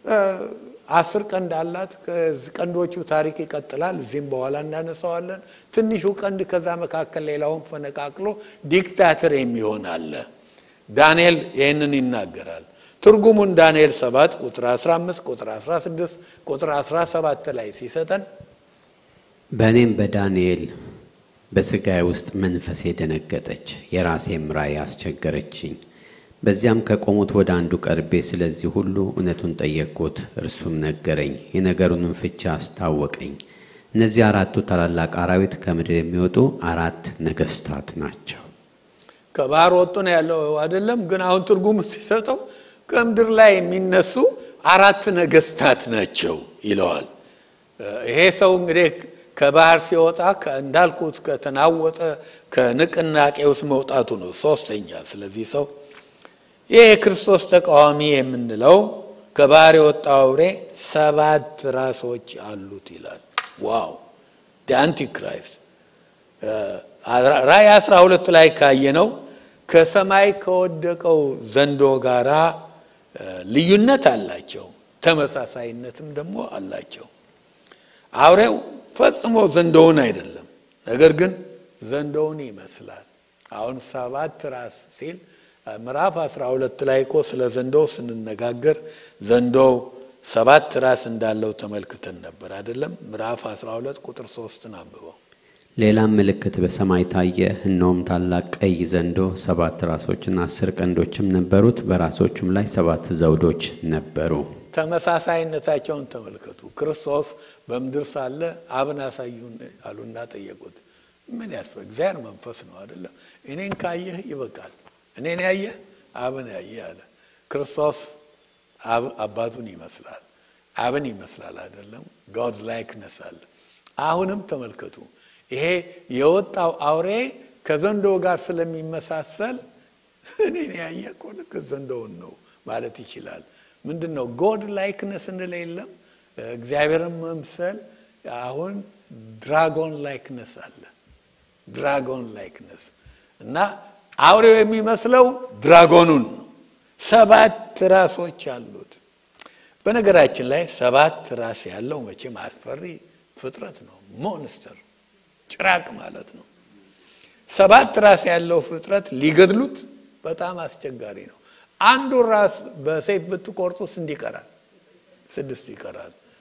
አስር ቀንድ አላት። ቀንዶቹ ታሪክ ይቀጥላል። እዚህም በኋላ እናነሳዋለን። ትንሹ ቀንድ ከዛ መካከል ሌላውን ፈነቃቅሎ ዲክታተር የሚሆን አለ። ዳንኤል ይህንን ይናገራል። ትርጉሙን ዳንኤል 7 ቁጥር 15 ቁጥር 16 ቁጥር 17 ላይ ሲሰጠን በእኔም በዳንኤል በሥጋዬ ውስጥ መንፈሴ ደነገጠች፣ የራሴም ራእይ አስቸገረችኝ። በዚያም ከቆሙት ወደ አንዱ ቀርቤ ስለዚህ ሁሉ እውነቱን ጠየቅኩት። እርሱም ነገረኝ፣ የነገሩንም ፍቻ አስታወቀኝ። እነዚህ አራቱ ታላላቅ አራዊት ከምድር የሚወጡ አራት ነገስታት ናቸው። ከባህር ወጡ ነው ያለው አይደለም። ግን አሁን ትርጉም ሲሰጠው ከምድር ላይ የሚነሱ አራት ነገስታት ናቸው ይለዋል። ይሄ ሰው እንግዲህ ከባህር ሲወጣ እንዳልኩት ከተናወጠ ከንቅናቄ ውስጥ መውጣቱ ነው ሶስተኛ። ስለዚህ ሰው ይህ የክርስቶስ ተቃዋሚ የምንለው ከባህር የወጣው አውሬ ሰባት ራሶች አሉት ይላል። ዋው አንቲክራይስት ራእይ አስራ ሁለት ላይ ካየነው ከሰማይ ከወደቀው ዘንዶ ጋራ ልዩነት አላቸው፣ ተመሳሳይነትም ደግሞ አላቸው። አውሬው ፈጽሞ ዘንዶውን አይደለም፣ ነገር ግን ዘንዶውን ይመስላል። አሁን ሰባት ራስ ሲል ምዕራፍ 12 ላይ እኮ ስለ ዘንዶው ስንነጋገር ዘንዶው ሰባት ራስ እንዳለው ተመልክተን ነበር አይደለም? ምዕራፍ 12 ቁጥር ሶስትን አንብበው። ሌላም ምልክት በሰማይ ታየ። እነሆም ታላቅ ቀይ ዘንዶ ሰባት ራሶችና አስር ቀንዶችም ነበሩት፣ በራሶቹም ላይ ሰባት ዘውዶች ነበሩ። ተመሳሳይነታቸውን ተመልከቱ። ክርስቶስ በምድር ሳለ አብን አሳዩን አሉና ጠየቁት። ምን ያስፈ እግዚአብሔር መንፈስ ነው አይደለም? እኔን ካየህ ይበቃል። እኔን ያየህ አብን ያየህ አለ። ክርስቶስ አባቱን ይመስላል፣ አብን ይመስላል አይደለም? ጋድ ላይክነስ አለ። አሁንም ተመልከቱ ይሄ የወጣው አውሬ ከዘንዶ ጋር ስለሚመሳሰል እኔን ያየ እኮ ልክ ዘንዶውን ነው ማለት ይችላል። ምንድን ነው ጎድ ላይክነስ እንለ የለም እግዚአብሔርን መምሰል። አሁን ድራጎን ላይክነስ አለ። ድራጎን ላይክነስ እና አውሬው የሚመስለው ድራጎኑን ነው። ሰባት ራሶች አሉት። በነገራችን ላይ ሰባት ራስ ያለው መቼም አስፈሪ ፍጥረት ነው። ሞንስተር ጭራቅ ማለት ነው። ሰባት ራስ ያለው ፍጥረት ሊገድሉት በጣም አስቸጋሪ ነው። አንዱ ራስ በሰይፍ ብትቆርጡ ስንት ይቀራል? ስድስት ይቀራል።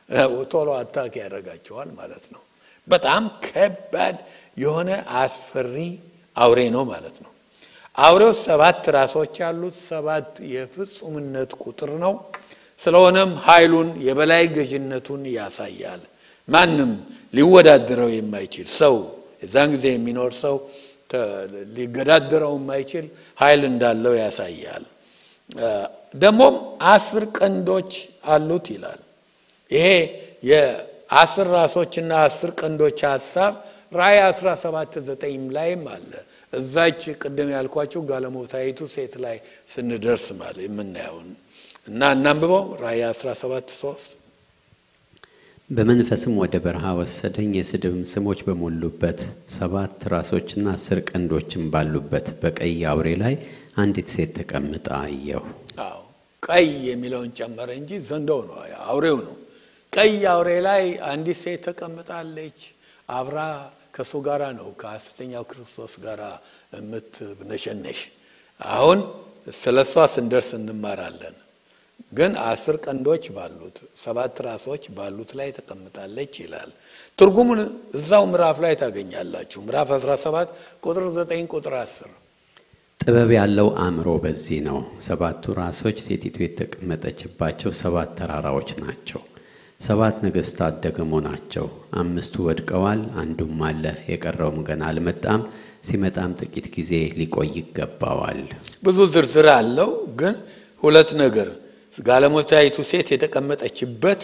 ቶሎ አታክ ያደርጋቸዋል ማለት ነው። በጣም ከባድ የሆነ አስፈሪ አውሬ ነው ማለት ነው። አውሬው ሰባት ራሶች ያሉት ሰባት የፍጹምነት ቁጥር ነው። ስለሆነም ኃይሉን የበላይ ገዥነቱን ያሳያል። ማንም ሊወዳደረው የማይችል ሰው የዛን ጊዜ የሚኖር ሰው ሊገዳደረው የማይችል ኃይል እንዳለው ያሳያል። ደግሞም አስር ቀንዶች አሉት ይላል። ይሄ የአስር ራሶችና አስር ቀንዶች ሀሳብ ራእይ 17 ዘጠኝም ላይም አለ። እዛች ቅድም ያልኳቸው ጋለሞታይቱ ሴት ላይ ስንደርስ ማለት የምናየውን እና እናንብበው ራእይ 17 3 በመንፈስም ወደ በረሃ ወሰደኝ፣ የስድብም ስሞች በሞሉበት ሰባት ራሶችና አስር ቀንዶችም ባሉበት በቀይ አውሬ ላይ አንዲት ሴት ተቀምጣ አየሁ። አዎ ቀይ የሚለውን ጨመረ እንጂ ዘንዶው ነው አውሬው ነው። ቀይ አውሬ ላይ አንዲት ሴት ተቀምጣለች። አብራ ከእሱ ጋራ ነው ከሐሰተኛው ክርስቶስ ጋር የምትነሸነሽ። አሁን ስለ እሷ ስንደርስ እንማራለን። ግን አስር ቀንዶች ባሉት ሰባት ራሶች ባሉት ላይ ተቀምጣለች ይላል። ትርጉሙን እዛው ምዕራፍ ላይ ታገኛላችሁ። ምዕራፍ 17 ቁጥር 9 ቁጥር 10 ጥበብ ያለው አእምሮ በዚህ ነው። ሰባቱ ራሶች ሴቲቱ የተቀመጠችባቸው ሰባት ተራራዎች ናቸው። ሰባት ነገሥታት ደግሞ ናቸው። አምስቱ ወድቀዋል፣ አንዱም አለ፣ የቀረውም ገና አልመጣም። ሲመጣም ጥቂት ጊዜ ሊቆይ ይገባዋል። ብዙ ዝርዝር አለው። ግን ሁለት ነገር ጋለሞታይቱ ሴት የተቀመጠችበት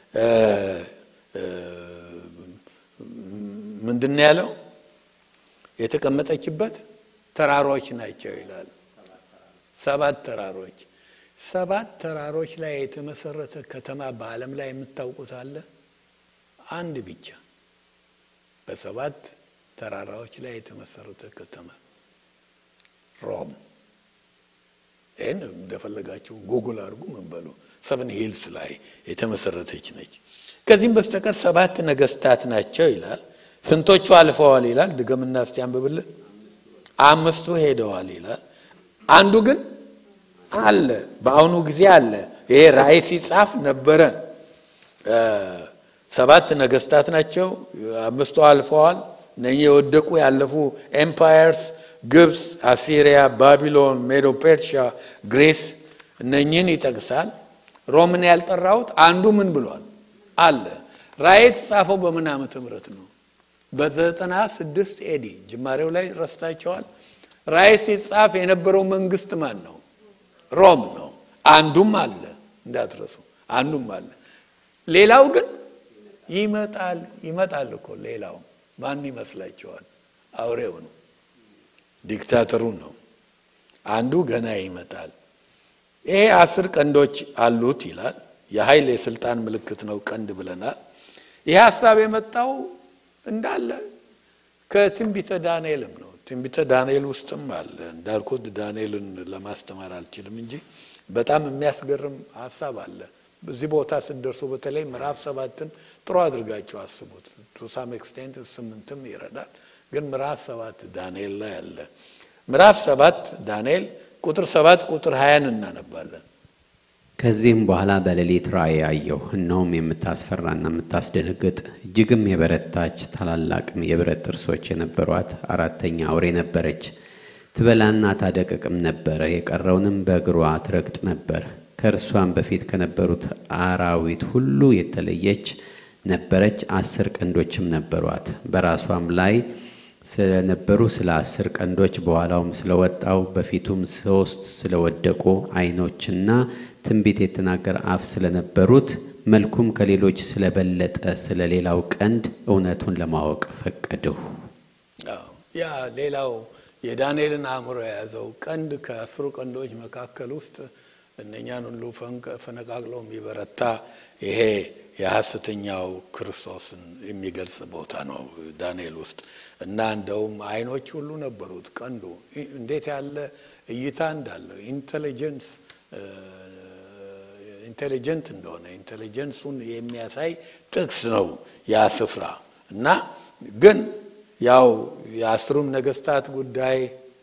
ምንድን ነው ያለው? የተቀመጠችበት ተራሮች ናቸው ይላል። ሰባት ተራሮች ሰባት ተራሮች ላይ የተመሰረተ ከተማ በዓለም ላይ የምታውቁት አለ? አንድ ብቻ። በሰባት ተራራዎች ላይ የተመሰረተ ከተማ ሮም። ይህን እንደፈለጋችሁ ጉግል አድርጉ። ምን በሉ ሰቨን ሂልስ ላይ የተመሰረተች ነች። ከዚህም በስተቀር ሰባት ነገስታት ናቸው ይላል። ስንቶቹ አልፈዋል ይላል። ድገምና እስቲ አንብብልን። አምስቱ ሄደዋል ይላል። አንዱ ግን አለ፣ በአሁኑ ጊዜ አለ። ይሄ ራእይ ሲጻፍ ነበረ። ሰባት ነገስታት ናቸው። አምስቱ አልፈዋል። እነኚህ የወደቁ ያለፉ ኤምፓየርስ ግብፅ፣ አሲሪያ፣ ባቢሎን፣ ሜዶ ፔርሺያ፣ ግሬስ እነኚህን ይጠቅሳል። ሮምን ያልጠራሁት አንዱ ምን ብሏል አለ። ራእይ የተጻፈው በምን ዓመተ ምህረት ነው? በዘጠና ስድስት ኤዲ ጅማሬው ላይ ረስታቸዋል። ራእይ ሲጻፍ የነበረው መንግስት ማን ነው? ሮም ነው። አንዱም አለ እንዳትረሱ፣ አንዱም አለ። ሌላው ግን ይመጣል ይመጣል እኮ ሌላው ማን ይመስላችኋል? አውሬው ነው፣ ዲክታተሩ ነው። አንዱ ገና ይመጣል። ይሄ አስር ቀንዶች አሉት ይላል። የኃይል የስልጣን ምልክት ነው ቀንድ ብለናል። ይህ ሀሳብ የመጣው እንዳለ ከትንቢተ ዳንኤልም ነው። ትንቢተ ዳንኤል ውስጥም አለ። እንዳልኩት ዳንኤልን ለማስተማር አልችልም እንጂ በጣም የሚያስገርም ሀሳብ አለ። በዚህ ቦታ ስደርሱ በተለይ ምዕራፍ ሰባትን ጥሩ አድርጋችሁ አስቡት። ቱ ሳም ኤክስቴንት ስምንትም ይረዳል። ግን ምዕራፍ ሰባት ዳንኤል ላይ አለ። ምዕራፍ ሰባት ዳንኤል ቁጥር ሰባት ቁጥር ሀያን እናነባለን። ከዚህም በኋላ በሌሊት ራእይ አየሁ። እነሆም የምታስፈራና የምታስደነግጥ እጅግም የበረታች ታላላቅም የብረት ጥርሶች የነበሯት አራተኛ አውሬ ነበረች። ትበላና ታደቀቅም ነበረ፣ የቀረውንም በእግሯ ትረግጥ ነበር። ከእርሷም በፊት ከነበሩት አራዊት ሁሉ የተለየች ነበረች። አስር ቀንዶችም ነበሯት። በራሷም ላይ ስለነበሩ ስለ አስር ቀንዶች በኋላውም ስለወጣው በፊቱም ሶስት ስለወደቁ ዓይኖችና ትንቢት የተናገረ አፍ ስለነበሩት መልኩም ከሌሎች ስለበለጠ ስለ ሌላው ቀንድ እውነቱን ለማወቅ ፈቀድሁ። ያ ሌላው የዳንኤልን አእምሮ የያዘው ቀንድ ከአስሩ ቀንዶች መካከል ውስጥ እነኛን ሁሉ ፈነቃቅሎ የሚበረታ ይሄ የሐሰተኛው ክርስቶስን የሚገልጽ ቦታ ነው ዳንኤል ውስጥ እና እንደውም አይኖች ሁሉ ነበሩት። ቀንዱ እንዴት ያለ እይታ እንዳለው ኢንቴሊጀንስ ኢንቴሊጀንት እንደሆነ ኢንቴሊጀንሱን የሚያሳይ ጥቅስ ነው ያ ስፍራ እና ግን ያው የአስሩም ነገስታት ጉዳይ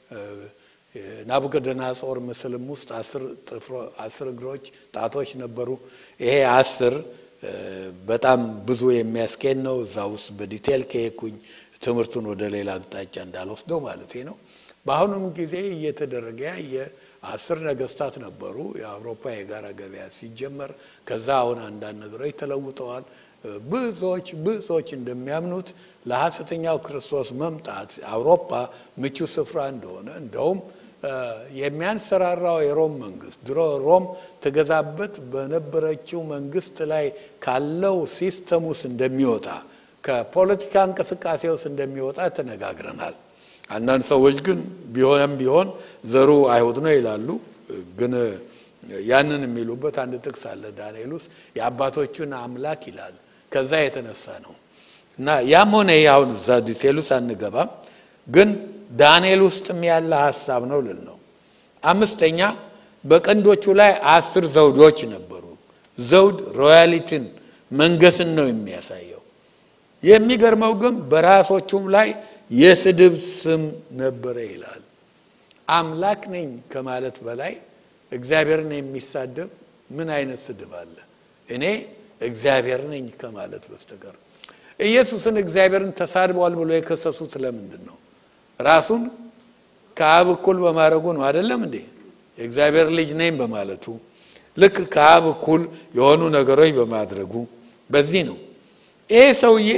ናቡከደነጾር ምስልም ውስጥ አስር እግሮች ጣቶች ነበሩ። ይሄ አስር በጣም ብዙ የሚያስኬድ ነው። እዛ ውስጥ በዲቴል ከሄድኩኝ ትምህርቱን ወደ ሌላ አቅጣጫ እንዳልወስደው ማለት ነው። በአሁኑም ጊዜ እየተደረገ የአስር ነገስታት ነበሩ የአውሮፓ የጋራ ገበያ ሲጀመር። ከዛ አሁን አንዳንድ ነገሮች ተለውጠዋል። ብዙዎች ብዙዎች እንደሚያምኑት ለሐሰተኛው ክርስቶስ መምጣት አውሮፓ ምቹ ስፍራ እንደሆነ እንደውም የሚያንሰራራው የሮም መንግስት ድሮ ሮም ተገዛበት በነበረችው መንግስት ላይ ካለው ሲስተም ውስጥ እንደሚወጣ ከፖለቲካ እንቅስቃሴ ውስጥ እንደሚወጣ ተነጋግረናል። አንዳንድ ሰዎች ግን ቢሆንም ቢሆን ዘሩ አይሁድ ነው ይላሉ። ግን ያንን የሚሉበት አንድ ጥቅስ አለ ዳንኤል ውስጥ የአባቶቹን አምላክ ይላል። ከዛ የተነሳ ነው እና ያም ሆነ ይህ አሁን እዛ ዲቴል ውስጥ አንገባም። ግን ዳንኤል ውስጥም ያለ ሀሳብ ነው ልል ነው። አምስተኛ በቀንዶቹ ላይ አስር ዘውዶች ነበሩ። ዘውድ ሮያሊቲን መንገስን ነው የሚያሳየው። የሚገርመው ግን በራሶቹም ላይ የስድብ ስም ነበረ ይላል። አምላክ ነኝ ከማለት በላይ እግዚአብሔርን የሚሳደብ ምን አይነት ስድብ አለ? እኔ እግዚአብሔር ነኝ ከማለት በስተቀር ኢየሱስን እግዚአብሔርን ተሳድቧል ብሎ የከሰሱት ለምንድን ነው? ራሱን ከአብ እኩል በማድረጉ ነው አይደለም እንዴ? የእግዚአብሔር ልጅ ነኝ በማለቱ ልክ ከአብ እኩል የሆኑ ነገሮች በማድረጉ በዚህ ነው። ይሄ ሰውዬ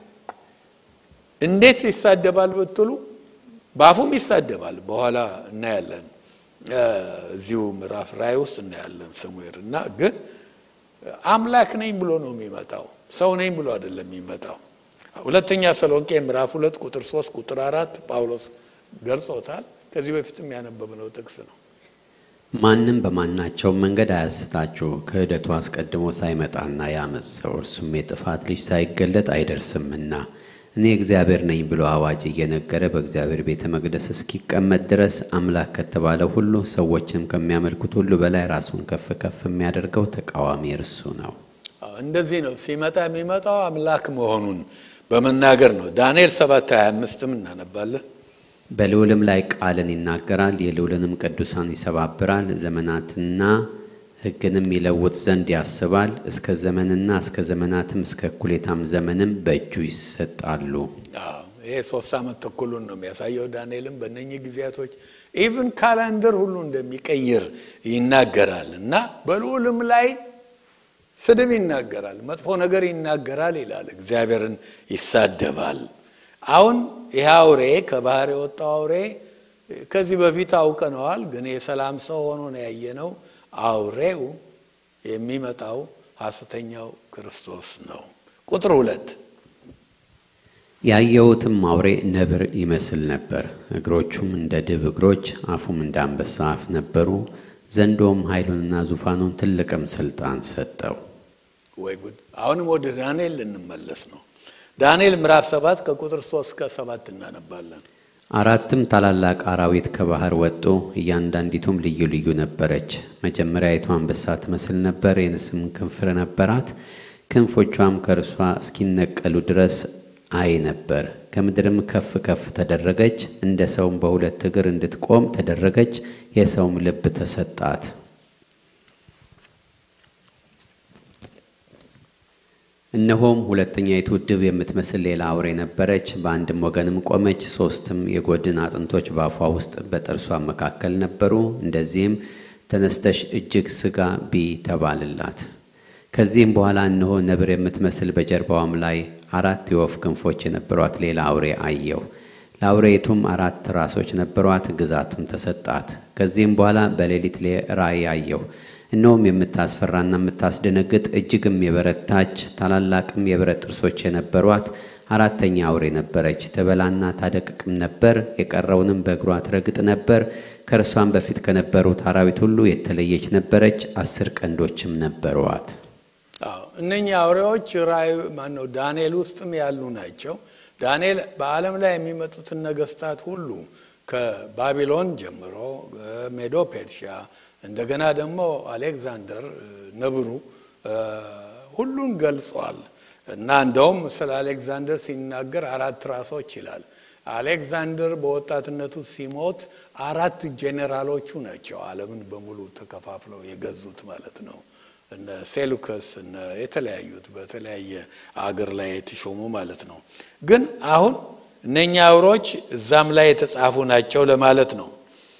እንዴት ይሳደባል ብትሉ በአፉም ይሳደባል። በኋላ እናያለን። እዚሁ ምዕራፍ ራእይ ውስጥ እናያለን ሰሙኤል እና ግን አምላክ ነኝ ብሎ ነው የሚመጣው። ሰው ነኝ ብሎ አይደለም የሚመጣው። ሁለተኛ ተሰሎንቄ ምዕራፍ ሁለት ቁጥር ሶስት ቁጥር አራት ጳውሎስ ገልጾታል። ከዚህ በፊትም ያነበብነው ጥቅስ ነው። ማንም በማናቸው መንገድ አያስታችሁ፣ ክህደቱ አስቀድሞ ሳይመጣና ያመፅ ሰው እርሱም የጥፋት ልጅ ሳይገለጥ አይደርስምና እኔ እግዚአብሔር ነኝ ብሎ አዋጅ እየነገረ በእግዚአብሔር ቤተ መቅደስ እስኪቀመጥ ድረስ አምላክ ከተባለው ሁሉ ሰዎችም ከሚያመልኩት ሁሉ በላይ ራሱን ከፍ ከፍ የሚያደርገው ተቃዋሚ እርሱ ነው። እንደዚህ ነው ሲመጣ የሚመጣው አምላክ መሆኑን በመናገር ነው። ዳንኤል 7 25ም እናነባለን። በልዑልም ላይ ቃልን ይናገራል፣ የልዑልንም ቅዱሳን ይሰባብራል፣ ዘመናትና ሕግንም ይለውጥ ዘንድ ያስባል። እስከ ዘመንና እስከ ዘመናትም እስከ እኩሌታም ዘመንም በእጁ ይሰጣሉ። ይሄ ሶስት ዓመት ተኩሉን ነው የሚያሳየው። ዳንኤልም በእነኚህ ጊዜያቶች ኢቭን ካላንደር ሁሉ እንደሚቀይር ይናገራል እና በልዑልም ላይ ስድብ ይናገራል፣ መጥፎ ነገር ይናገራል ይላል። እግዚአብሔርን ይሳደባል። አሁን ይህ አውሬ ከባህር የወጣው አውሬ ከዚህ በፊት አውቀነዋል፣ ግን የሰላም ሰው ሆኖ ነው ያየነው። አውሬው የሚመጣው ሐሰተኛው ክርስቶስ ነው። ቁጥር ሁለት ያየሁትም አውሬ ነብር ይመስል ነበር። እግሮቹም እንደ ድብ እግሮች፣ አፉም እንደ አንበሳ አፍ ነበሩ። ዘንዶም ኃይሉንና ዙፋኑን ትልቅም ስልጣን ሰጠው። ወይ ጉድ! አሁንም ወደ ዳንኤል ልንመለስ ነው። ዳንኤል ምዕራፍ ሰባት ከቁጥር ሶስት እስከ ሰባት እናነባለን። አራትም ታላላቅ አራዊት ከባህር ወጡ፣ እያንዳንዲቱም ልዩ ልዩ ነበረች። መጀመሪያይቱ አንበሳ ትመስል ነበር፣ የንስም ክንፍ ነበራት። ክንፎቿም ከእርሷ እስኪነቀሉ ድረስ አይ ነበር። ከምድርም ከፍ ከፍ ተደረገች፣ እንደ ሰውም በሁለት እግር እንድትቆም ተደረገች። የሰውም ልብ ተሰጣት። እነሆም ሁለተኛይቱ ድብ የምትመስል ሌላ አውሬ ነበረች፣ በአንድም ወገንም ቆመች። ሶስትም የጎድን አጥንቶች በአፏ ውስጥ በጥርሷ መካከል ነበሩ። እንደዚህም ተነስተሽ እጅግ ሥጋ ቢ ተባልላት። ከዚህም በኋላ እነሆ ነብር የምትመስል በጀርባዋም ላይ አራት የወፍ ክንፎች የነበሯት ሌላ አውሬ አየሁ። ለአውሬይቱም አራት ራሶች ነበሯት፣ ግዛትም ተሰጣት። ከዚህም በኋላ በሌሊት ራእይ አየሁ። እነሆም የምታስፈራና የምታስደነግጥ እጅግም የበረታች ታላላቅም የብረት ጥርሶች የነበሯት አራተኛ አውሬ ነበረች። ትበላና ታደቅቅም ነበር፣ የቀረውንም በእግሯ ትረግጥ ነበር። ከእርሷም በፊት ከነበሩት አራዊት ሁሉ የተለየች ነበረች። አስር ቀንዶችም ነበሯት። እነኚህ አውሬዎች ራእይ ማነው ዳንኤል ውስጥም ያሉ ናቸው። ዳንኤል በዓለም ላይ የሚመጡትን ነገስታት ሁሉ ከባቢሎን ጀምሮ ሜዶ ፔርሺያ እንደገና ደግሞ አሌክዛንደር ነብሩ ሁሉን ገልጿል እና እንደውም ስለ አሌክዛንደር ሲናገር አራት ራሶች ይላል። አሌክዛንደር በወጣትነቱ ሲሞት አራት ጄኔራሎቹ ናቸው ዓለምን በሙሉ ተከፋፍለው የገዙት ማለት ነው። እነ ሴሉከስ እነ የተለያዩት በተለያየ አገር ላይ የተሾሙ ማለት ነው። ግን አሁን እነኛ አውሬዎች እዛም ላይ የተጻፉ ናቸው ለማለት ነው።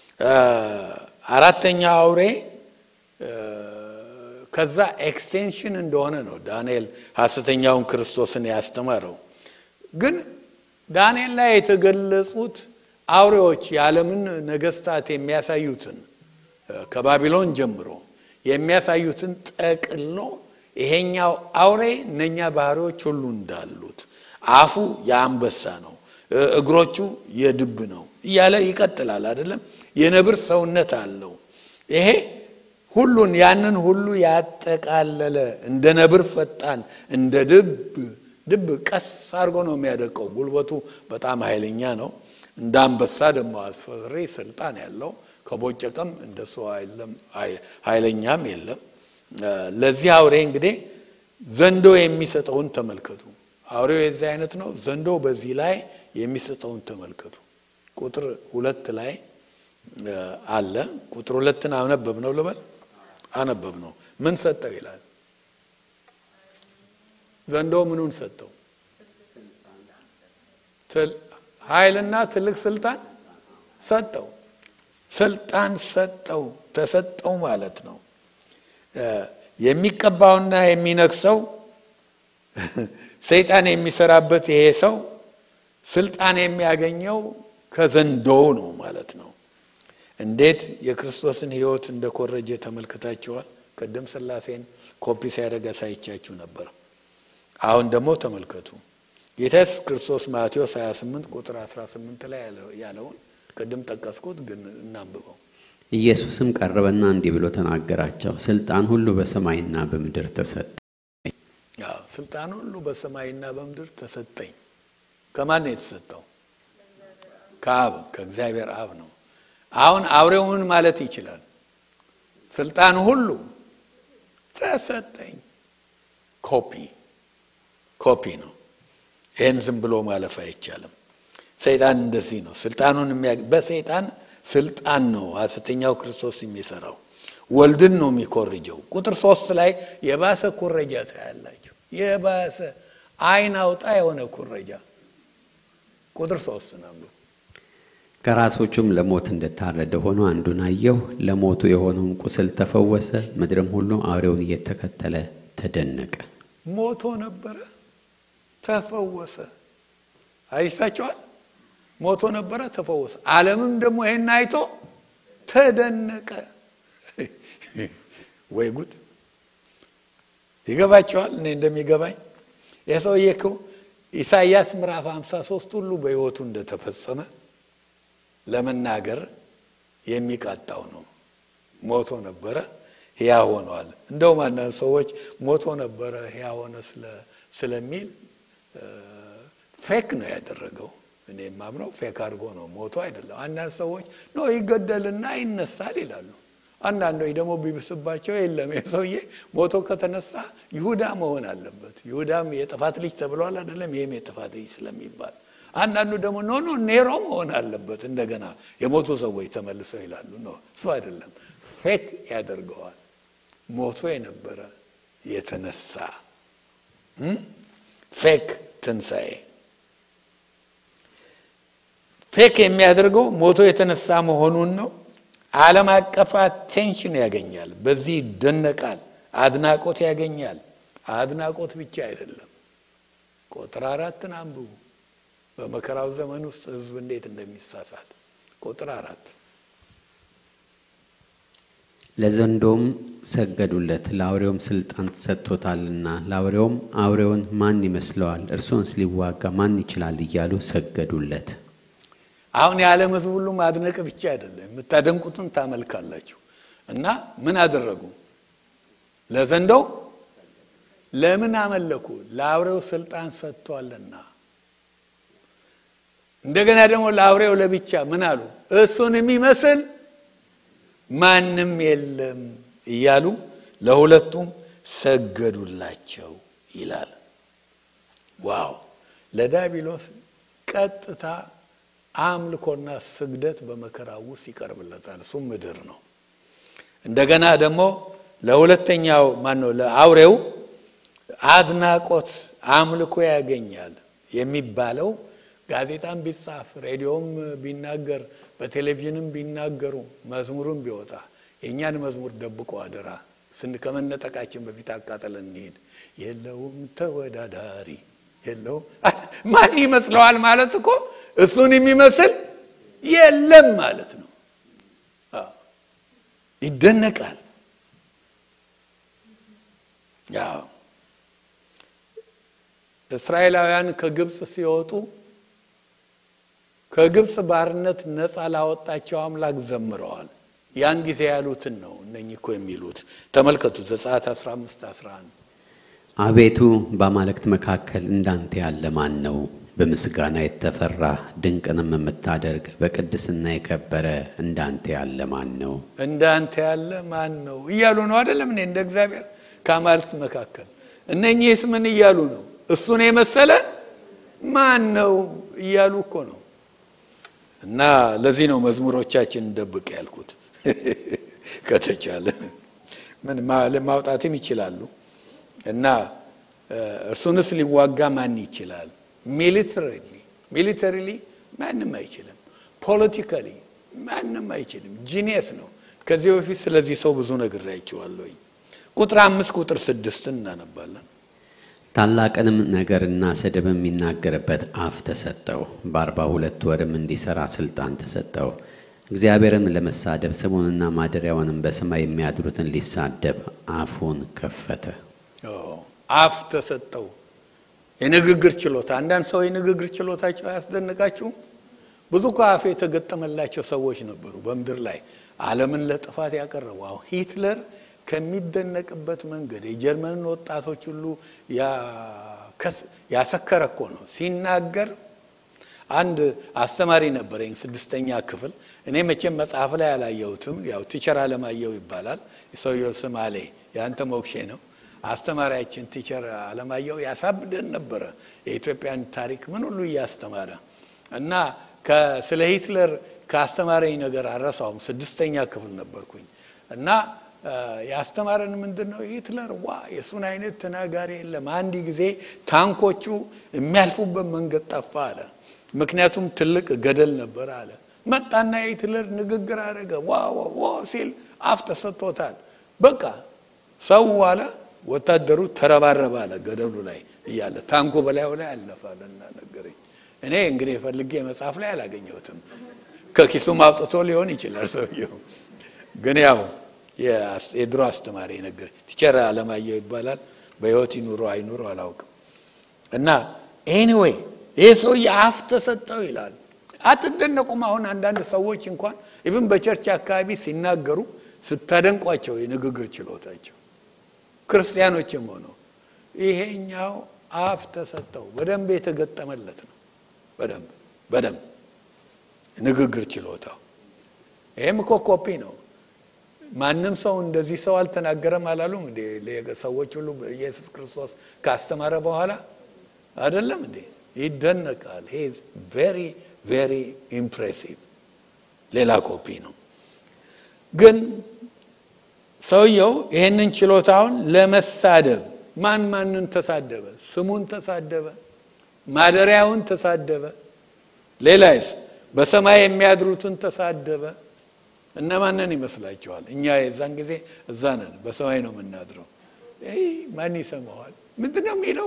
አራተኛው አውሬ ከዛ ኤክስቴንሽን እንደሆነ ነው ዳንኤል ሐሰተኛውን ክርስቶስን ያስተማረው። ግን ዳንኤል ላይ የተገለጹት አውሬዎች የዓለምን ነገስታት የሚያሳዩትን ከባቢሎን ጀምሮ የሚያሳዩትን ጠቅሎ ይሄኛው አውሬ እነኛ ባህሪዎች ሁሉ እንዳሉት አፉ የአንበሳ ነው፣ እግሮቹ የድብ ነው እያለ ይቀጥላል። አይደለም የነብር ሰውነት አለው። ይሄ ሁሉን ያንን ሁሉ ያጠቃለለ እንደ ነብር ፈጣን እንደ ድብ ድብ ቀስ አድርጎ ነው የሚያደቀው። ጉልበቱ በጣም ኃይለኛ ነው። እንደ አንበሳ ደግሞ አስፈሪ ስልጣን ያለው ከቦጨቀም እንደሱ ኃይለኛም የለም። ለዚህ አውሬ እንግዲህ ዘንዶ የሚሰጠውን ተመልከቱ። አውሬው የዚህ አይነት ነው። ዘንዶ በዚህ ላይ የሚሰጠውን ተመልከቱ። ቁጥር ሁለት ላይ አለ። ቁጥር ሁለትን አነበብ ነው ልበል አነበብ ነው። ምን ሰጠው ይላል። ዘንዶ ምኑን ሰጠው? ኃይልና ትልቅ ስልጣን ሰጠው። ስልጣን ሰጠው፣ ተሰጠው ማለት ነው። የሚቀባውና የሚነግሰው ሰይጣን የሚሰራበት ይሄ ሰው ስልጣን የሚያገኘው ከዘንዶው ነው ማለት ነው። እንዴት የክርስቶስን ሕይወት እንደኮረጀ ተመልክታችኋል። ቅድም ሥላሴን ኮፒ ሲያደርግ አሳይቻችሁ ነበር። አሁን ደግሞ ተመልከቱ ጌታ ኢየሱስ ክርስቶስ ማቴዎስ 28 ቁጥር 18 ላይ ያለውን ቅድም ጠቀስኩት፣ ግን እናንብበው። ኢየሱስም ቀረበና እንዲህ ብሎ ተናገራቸው፣ ስልጣን ሁሉ በሰማይና በምድር ተሰጠ። ስልጣን ሁሉ በሰማይና በምድር ተሰጠኝ። ከማን ነው የተሰጠው? ከአብ ከእግዚአብሔር አብ ነው። አሁን አውሬው ምን ማለት ይችላል? ስልጣን ሁሉ ተሰጠኝ። ኮፒ ኮፒ ነው። ይህን ዝም ብሎ ማለፍ አይቻልም። ሰይጣን እንደዚህ ነው። ስልጣኑን በሰይጣን ስልጣን ነው ሐሰተኛው ክርስቶስ የሚሰራው። ወልድን ነው የሚኮርጀው። ቁጥር ሶስት ላይ የባሰ ኩረጃ ታያላችሁ። የባሰ አይን አውጣ የሆነ ኩረጃ ቁጥር ሶስት ነው። ከራሶቹም ለሞት እንደታረደ ሆኖ አንዱን አየሁ። ለሞቱ የሆነውን ቁስል ተፈወሰ። ምድርም ሁሉ አውሬውን እየተከተለ ተደነቀ። ሞቶ ነበረ ተፈወሰ። አይታችኋል። ሞቶ ነበረ ተፈወሰ። ዓለምም ደግሞ ይሄን አይቶ ተደነቀ። ወይ ጉድ! ይገባችኋል? እኔ እንደሚገባኝ የሰውዬ እኮ ኢሳይያስ ምዕራፍ 53 ሁሉ በሕይወቱ እንደተፈጸመ ለመናገር የሚቃጣው ነው። ሞቶ ነበረ ሕያው ሆነዋል። እንደውም አንዳንድ ሰዎች ሞቶ ነበረ ሕያው ሆነ ስለሚል ፌክ ነው ያደረገው። እኔ የማምነው ፌክ አድርጎ ነው፣ ሞቶ አይደለም። አንዳንድ ሰዎች ነው ይገደልና ይነሳል ይላሉ። አንዳንዶች ደግሞ ቢብስባቸው የለም የሰውዬ ሞቶ ከተነሳ ይሁዳ መሆን አለበት። ይሁዳም የጥፋት ልጅ ተብሏል አይደለም? ይህም የጥፋት ልጅ ስለሚባል አንዳንዱ ደግሞ ኖ ኖ ኔሮ መሆን አለበት። እንደገና የሞቱ ሰዎች ተመልሰው ይላሉ። ኖ እሱ አይደለም፣ ፌክ ያደርገዋል። ሞቶ የነበረ የተነሳ ፌክ ትንሣኤ ፌክ የሚያደርገው ሞቶ የተነሳ መሆኑን ነው። ዓለም አቀፍ አቴንሽን ያገኛል። በዚህ ይደነቃል። አድናቆት ያገኛል። አድናቆት ብቻ አይደለም። ቁጥር አራትን አንብቡ። በመከራው ዘመን ውስጥ ሕዝብ እንዴት እንደሚሳሳት ቁጥር አራት ለዘንዶም ሰገዱለት፣ ለአውሬውም ስልጣን ተሰጥቶታልና። ለአውሬውም አውሬውን ማን ይመስለዋል? እርሱንስ ሊዋጋ ማን ይችላል? እያሉ ሰገዱለት። አሁን የዓለም ሕዝብ ሁሉ ማድነቅ ብቻ አይደለም፣ የምታደንቁትን ታመልካላችሁ። እና ምን አደረጉ? ለዘንዶው ለምን አመለኩ? ለአውሬው ስልጣን ሰጥቷልና። እንደገና ደግሞ ለአውሬው ለብቻ ምን አሉ? እሱን የሚመስል ማንም የለም እያሉ ለሁለቱም ሰገዱላቸው ይላል። ዋው! ለዳቢሎስ ቀጥታ አምልኮና ስግደት በመከራው ውስጥ ይቀርብለታል። እሱም ምድር ነው። እንደገና ደግሞ ለሁለተኛው ማን ነው ለአውሬው አድናቆት አምልኮ ያገኛል የሚባለው ጋዜጣም ቢጻፍ ሬዲዮም ቢናገር በቴሌቪዥንም ቢናገሩ መዝሙርም ቢወጣ የእኛን መዝሙር ደብቆ አደራ ስን ከመነጠቃችን በፊት አቃጠለን እንሄድ የለውም ተወዳዳሪ የለውም ማን ይመስለዋል ማለት እኮ እሱን የሚመስል የለም ማለት ነው ይደነቃል ያው እስራኤላውያን ከግብፅ ሲወጡ ከግብፅ ባርነት ነፃ ላወጣቸው አምላክ ዘምረዋል ያን ጊዜ ያሉትን ነው እነኚህ እኮ የሚሉት ተመልከቱ ዘጸአት 15 11 አቤቱ በአማልክት መካከል እንዳንተ ያለ ማን ነው በምስጋና የተፈራ ድንቅንም የምታደርግ በቅድስና የከበረ እንዳንተ ያለ ማን ነው እንዳንተ ያለ ማን ነው እያሉ ነው አይደለም እኔ እንደ እግዚአብሔር ከአማልክት መካከል እነኚህስ ምን እያሉ ነው እሱን የመሰለ ማን ነው እያሉ እኮ ነው እና ለዚህ ነው መዝሙሮቻችን እንደብቅ ያልኩት ከተቻለ ምን ማውጣትም ይችላሉ እና እርሱንስ ሊዋጋ ማን ይችላል ሚሊተሪሊ ሚሊተሪሊ ማንም አይችልም ፖለቲካሊ ማንም አይችልም ጂኒየስ ነው ከዚህ በፊት ስለዚህ ሰው ብዙ ነገር አይቼዋለሁኝ ቁጥር አምስት ቁጥር ስድስትን እናነባለን ታላቅንም ነገርና ስድብ የሚናገርበት አፍ ተሰጠው በአርባ ሁለት ወርም እንዲሠራ ሥልጣን ተሰጠው እግዚአብሔርም ለመሳደብ ስሙንና ማደሪያውንም በሰማይ የሚያድሩትን ሊሳደብ አፉን ከፈተ አፍ ተሰጠው የንግግር ችሎታ አንዳንድ ሰው የንግግር ችሎታቸው አያስደንቃችሁም ብዙ እኮ አፍ የተገጠመላቸው ሰዎች ነበሩ በምድር ላይ አለምን ለጥፋት ያቀረቡ አሁን ሂትለር ከሚደነቅበት መንገድ የጀርመንን ወጣቶች ሁሉ ያሰከረ እኮ ነው ሲናገር አንድ አስተማሪ ነበረኝ ስድስተኛ ክፍል እኔ መቼም መጽሐፍ ላይ አላየሁትም ያው ቲቸር አለማየሁ ይባላል የሰውየው ስም አሌ የአንተ ሞክሼ ነው አስተማሪያችን ቲቸር አለማየሁ ያሳብደን ነበረ የኢትዮጵያን ታሪክ ምን ሁሉ እያስተማረ እና ስለ ሂትለር ከአስተማረኝ ነገር አረሳውም ስድስተኛ ክፍል ነበርኩኝ እና ያስተማረን ምንድን ነው ሂትለር ዋ የእሱን አይነት ተናጋሪ የለም አንድ ጊዜ ታንኮቹ የሚያልፉበት መንገድ ጠፋ አለ ምክንያቱም ትልቅ ገደል ነበር አለ መጣና የሂትለር ንግግር አደረገ ዋ ዋ ሲል አፍ ተሰጥቶታል በቃ ሰው አለ ወታደሩ ተረባረበ አለ ገደሉ ላይ እያለ ታንኮ በላዩ ላይ አለፋለና ነገረኝ እኔ እንግዲህ ፈልጌ መጽሐፍ ላይ አላገኘሁትም ከኪሱም አውጥቶ ሊሆን ይችላል ሰውየው ግን ያው የድሮ አስተማሪ ነገር ቲቸር አለማየሁ ይባላል በህይወት ይኑሮ አይኑሮ አላውቅም እና ኤኒዌይ ይህ ሰው የአፍ ተሰጠው ይላል አትደነቁም አሁን አንዳንድ ሰዎች እንኳን ኢቭን በቸርች አካባቢ ሲናገሩ ስታደንቋቸው የንግግር ችሎታቸው ክርስቲያኖችም ሆነው ይሄኛው አፍ ተሰጠው በደንብ የተገጠመለት ነው በደንብ በደንብ ንግግር ችሎታው ይህም እኮ ኮፒ ነው ማንም ሰው እንደዚህ ሰው አልተናገረም አላሉም እንዴ ሰዎች ሁሉ ኢየሱስ ክርስቶስ ካስተማረ በኋላ አይደለም እንዴ ይደነቃል ሄ ቬሪ ቬሪ ኢምፕሬሲቭ ሌላ ኮፒ ነው ግን ሰውየው ይህንን ችሎታውን ለመሳደብ ማን ማንን ተሳደበ ስሙን ተሳደበ ማደሪያውን ተሳደበ ሌላይስ በሰማይ የሚያድሩትን ተሳደበ እነማንን ይመስላችኋል እኛ የዛን ጊዜ እዛ ነን በሰማይ ነው የምናድረው ማን ይሰማዋል ምንድን ነው የሚለው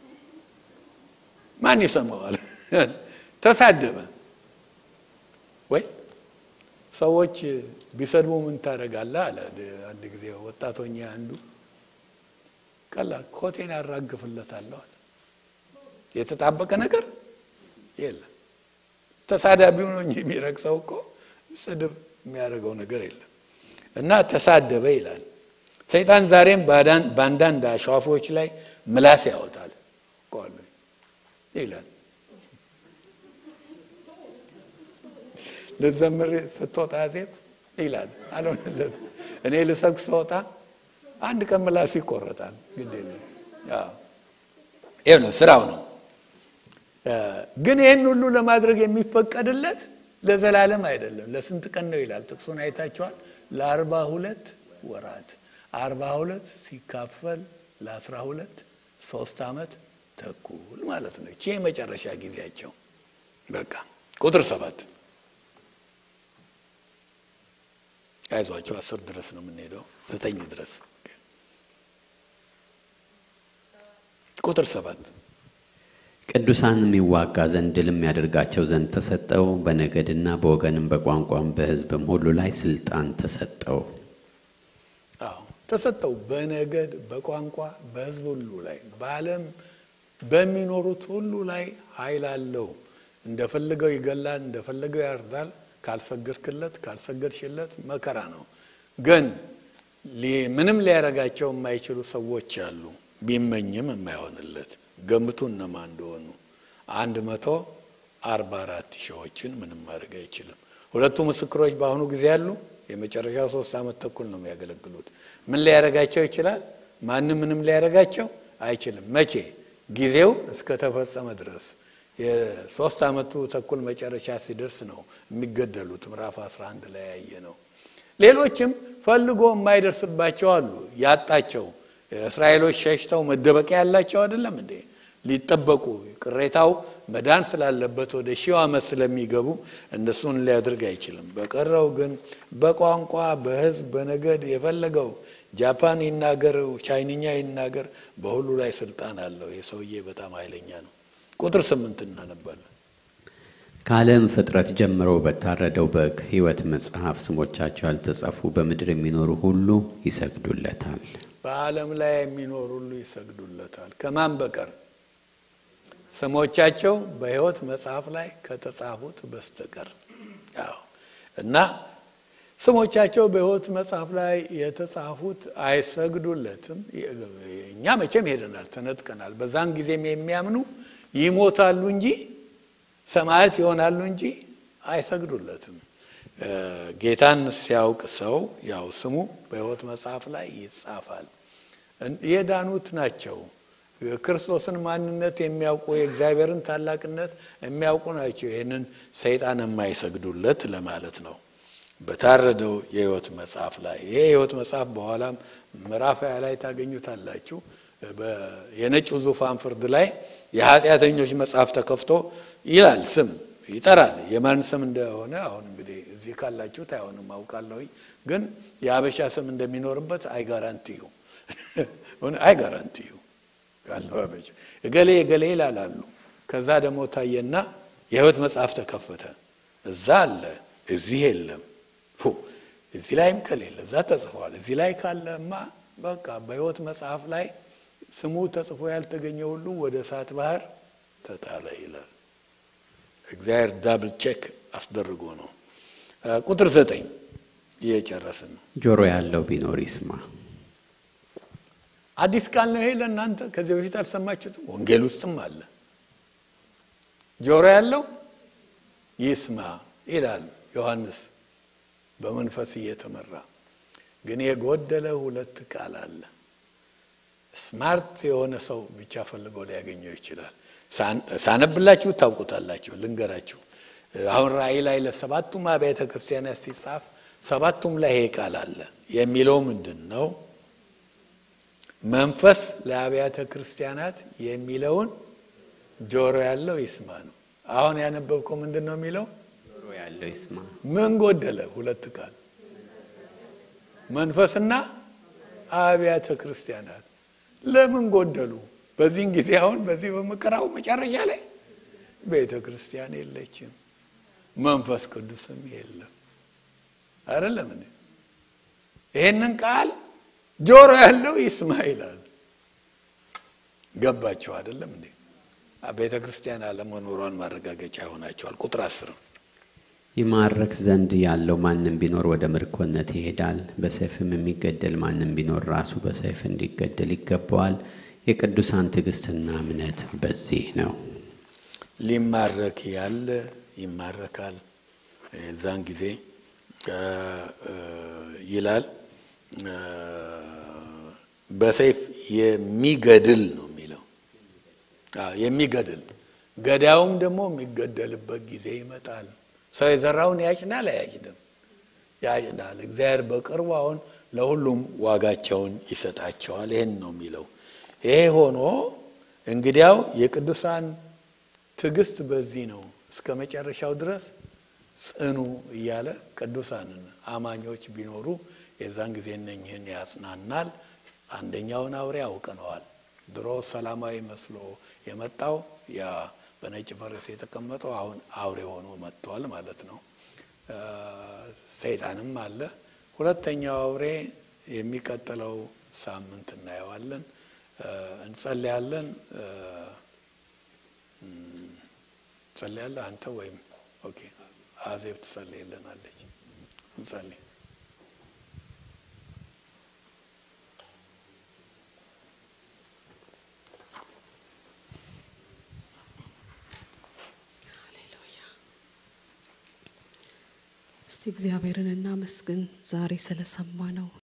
ማን ይሰማዋል ተሳደበ ወይ ሰዎች ቢሰድቡ ምን ታደረጋለ አለ አንድ ጊዜ ወጣቶኛ አንዱ ቀላል ኮቴን ያራግፍለታለሁ አለ የተጣበቀ ነገር የለም ተሳዳቢው ነው እንጂ የሚረግሰው እኮ ስድብ የሚያደርገው ነገር የለም እና ተሳደበ ይላል ሰይጣን ዛሬም በአንዳንድ አሸዋፎች ላይ ምላስ ያወጣል ቆሉ ይላል ልዘምር ስትወጣ ዜብ ይላል አልሆነለት እኔ ልሰብክ ስወጣ አንድ ቀን ምላስ ይቆረጣል ግድ የለም ይህ ነው ስራው ነው ግን ይህን ሁሉ ለማድረግ የሚፈቀድለት ለዘላለም አይደለም ለስንት ቀን ነው ይላል ጥቅሱን አይታችኋል ለአርባ ሁለት ወራት አርባ ሁለት ሲካፈል ለአስራ ሁለት ሶስት ዓመት ተኩል ማለት ነው። ይቺ የመጨረሻ ጊዜያቸው በቃ ቁጥር ሰባት አይዟቸው አስር ድረስ ነው የምንሄደው ዘጠኝ ድረስ ቁጥር ሰባት ቅዱሳንም ይዋጋ ዘንድ ድልም ያደርጋቸው ዘንድ ተሰጠው። በነገድና በወገንም በቋንቋም በሕዝብም ሁሉ ላይ ስልጣን ተሰጠው። አዎ ተሰጠው። በነገድ በቋንቋ በሕዝብ ሁሉ ላይ በዓለም በሚኖሩት ሁሉ ላይ ኃይል አለው። እንደፈለገው ይገላል፣ እንደፈለገው ያርዳል። ካልሰገድክለት ካልሰገድሽለት መከራ ነው። ግን ምንም ሊያረጋቸው የማይችሉ ሰዎች አሉ። ቢመኝም የማይሆንለት ገምቱ እነማ እንደሆኑ አንድ መቶ አርባ አራት ሺዎችን ምንም ማድረግ አይችልም። ሁለቱ ምስክሮች በአሁኑ ጊዜ ያሉ የመጨረሻው ሶስት ዓመት ተኩል ነው የሚያገለግሉት። ምን ሊያረጋቸው ይችላል? ማንም ምንም ሊያረጋቸው አይችልም። መቼ? ጊዜው እስከተፈጸመ ድረስ የሶስት ዓመቱ ተኩል መጨረሻ ሲደርስ ነው የሚገደሉት። ምዕራፍ 11 ላይ ያየ ነው። ሌሎችም ፈልጎ የማይደርስባቸው አሉ። ያጣቸው እስራኤሎች ሸሽተው መደበቂያ ያላቸው አይደለም እንዴ? ሊጠበቁ ቅሬታው መዳን ስላለበት ወደ ሺው ዓመት ስለሚገቡ እነሱን ሊያደርግ አይችልም። በቀረው ግን በቋንቋ በሕዝብ በነገድ የፈለገው ጃፓን ይናገር፣ ቻይንኛ ይናገር፣ በሁሉ ላይ ስልጣን አለው። የሰውዬ በጣም ኃይለኛ ነው። ቁጥር ስምንት እናነባለን። ከዓለም ፍጥረት ጀምሮ በታረደው በግ ሕይወት መጽሐፍ ስሞቻቸው ያልተጻፉ በምድር የሚኖሩ ሁሉ ይሰግዱለታል። በዓለም ላይ የሚኖሩ ሁሉ ይሰግዱለታል። ከማን በቀር? ስሞቻቸው በሕይወት መጽሐፍ ላይ ከተጻፉት በስተቀር። አዎ እና ስሞቻቸው በሕይወት መጽሐፍ ላይ የተጻፉት አይሰግዱለትም። እኛ መቼም ሄደናል፣ ተነጥቀናል። በዛን ጊዜም የሚያምኑ ይሞታሉ እንጂ ሰማያት ይሆናሉ እንጂ አይሰግዱለትም። ጌታን ሲያውቅ ሰው ያው ስሙ በሕይወት መጽሐፍ ላይ ይጻፋል። የዳኑት ናቸው። ክርስቶስን ማንነት የሚያውቁ የእግዚአብሔርን ታላቅነት የሚያውቁ ናቸው። ይህንን ሰይጣን የማይሰግዱለት ለማለት ነው። በታረደው የሕይወት መጽሐፍ ላይ ይሄ የሕይወት መጽሐፍ በኋላም ምዕራፍ ሃያ ላይ ታገኙታላችሁ። የነጩ ዙፋን ፍርድ ላይ የኃጢአተኞች መጽሐፍ ተከፍቶ ይላል ስም ይጠራል። የማን ስም እንደሆነ አሁን እንግዲህ እዚህ ካላችሁት አይሆንም አውቃለሁኝ፣ ግን የአበሻ ስም እንደሚኖርበት አይጋራንቲዩ አይጋራንቲዩ ካለው አበሻ እገሌ እገሌ ይላላሉ። ከዛ ደግሞ ታየና የሕይወት መጽሐፍ ተከፈተ። እዛ አለ፣ እዚህ የለም። እዚህ ላይም ከሌለ እዛ ተጽፏል። እዚህ ላይ ካለማ በቃ በሕይወት መጽሐፍ ላይ ስሙ ተጽፎ ያልተገኘ ሁሉ ወደ እሳት ባህር ተጣለ ይላል። እግዚአብሔር ዳብል ቼክ አስደርጎ ነው። ቁጥር ዘጠኝ እየጨረስን ነው። ጆሮ ያለው ቢኖር ይስማ። አዲስ ቃል ነው ይሄ ለእናንተ። ከዚህ በፊት አልሰማችሁትም? ወንጌል ውስጥም አለ። ጆሮ ያለው ይስማ ይላል ዮሐንስ በመንፈስ እየተመራ ግን የጎደለ ሁለት ቃል አለ። ስማርት የሆነ ሰው ብቻ ፈልጎ ሊያገኘው ይችላል። ሳነብላችሁ ታውቁታላችሁ። ልንገራችሁ። አሁን ራእይ ላይ ለሰባቱም አብያተ ክርስቲያናት ሲጻፍ ሰባቱም ላይ ይሄ ቃል አለ። የሚለው ምንድን ነው? መንፈስ ለአብያተ ክርስቲያናት የሚለውን ጆሮ ያለው ይስማ ነው። አሁን ያነበብከው ምንድን ነው የሚለው? ጆሮ ያለው ይስማ። ምን ጎደለ? ሁለት ቃል መንፈስና አብያተ ክርስቲያናት ለምን ጎደሉ? በዚህን ጊዜ አሁን በዚህ በመከራው መጨረሻ ላይ ቤተ ክርስቲያን የለችም፣ መንፈስ ቅዱስም የለም። አይደለም እንዴ? ይሄንን ቃል ጆሮ ያለው ይስማ ይላል። ገባቸው አይደለም እንዴ? ቤተ ክርስቲያን አለመኖሯን ማረጋገጫ ይሆናቸዋል። ቁጥር አስር ይማረክ ዘንድ ያለው ማንም ቢኖር ወደ ምርኮነት ይሄዳል። በሰይፍም የሚገደል ማንም ቢኖር ራሱ በሰይፍ እንዲገደል ይገባዋል። የቅዱሳን ትዕግስትና እምነት በዚህ ነው። ሊማረክ ያለ ይማረካል። የዛን ጊዜ ይላል በሰይፍ የሚገድል ነው የሚለው የሚገድል ገዳዩም ደግሞ የሚገደልበት ጊዜ ይመጣል። ሰው የዘራውን ያጭዳል አያጭድም? ያጭዳል። እግዚአብሔር በቅርቡ አሁን ለሁሉም ዋጋቸውን ይሰጣቸዋል። ይህን ነው የሚለው። ይሄ ሆኖ እንግዲያው የቅዱሳን ትዕግስት በዚህ ነው፣ እስከ መጨረሻው ድረስ ጽኑ እያለ ቅዱሳንን አማኞች ቢኖሩ የዛን ጊዜ እነኝህን ያጽናናል። አንደኛውን አውሬ አውቅነዋል። ድሮ ሰላማዊ መስሎ የመጣው ያ በነጭ ፈረስ የተቀመጠው አሁን አውሬ ሆኖ መጥቷል ማለት ነው። ሰይጣንም አለ። ሁለተኛው አውሬ የሚቀጥለው ሳምንት እናየዋለን። እንጸልያለን። እንጸልያለን። አንተ ወይም ኦኬ አዜብ ትጸልይልናለች። እንጸልይ። እስቲ እግዚአብሔርን እናመስግን ዛሬ ስለሰማ ነው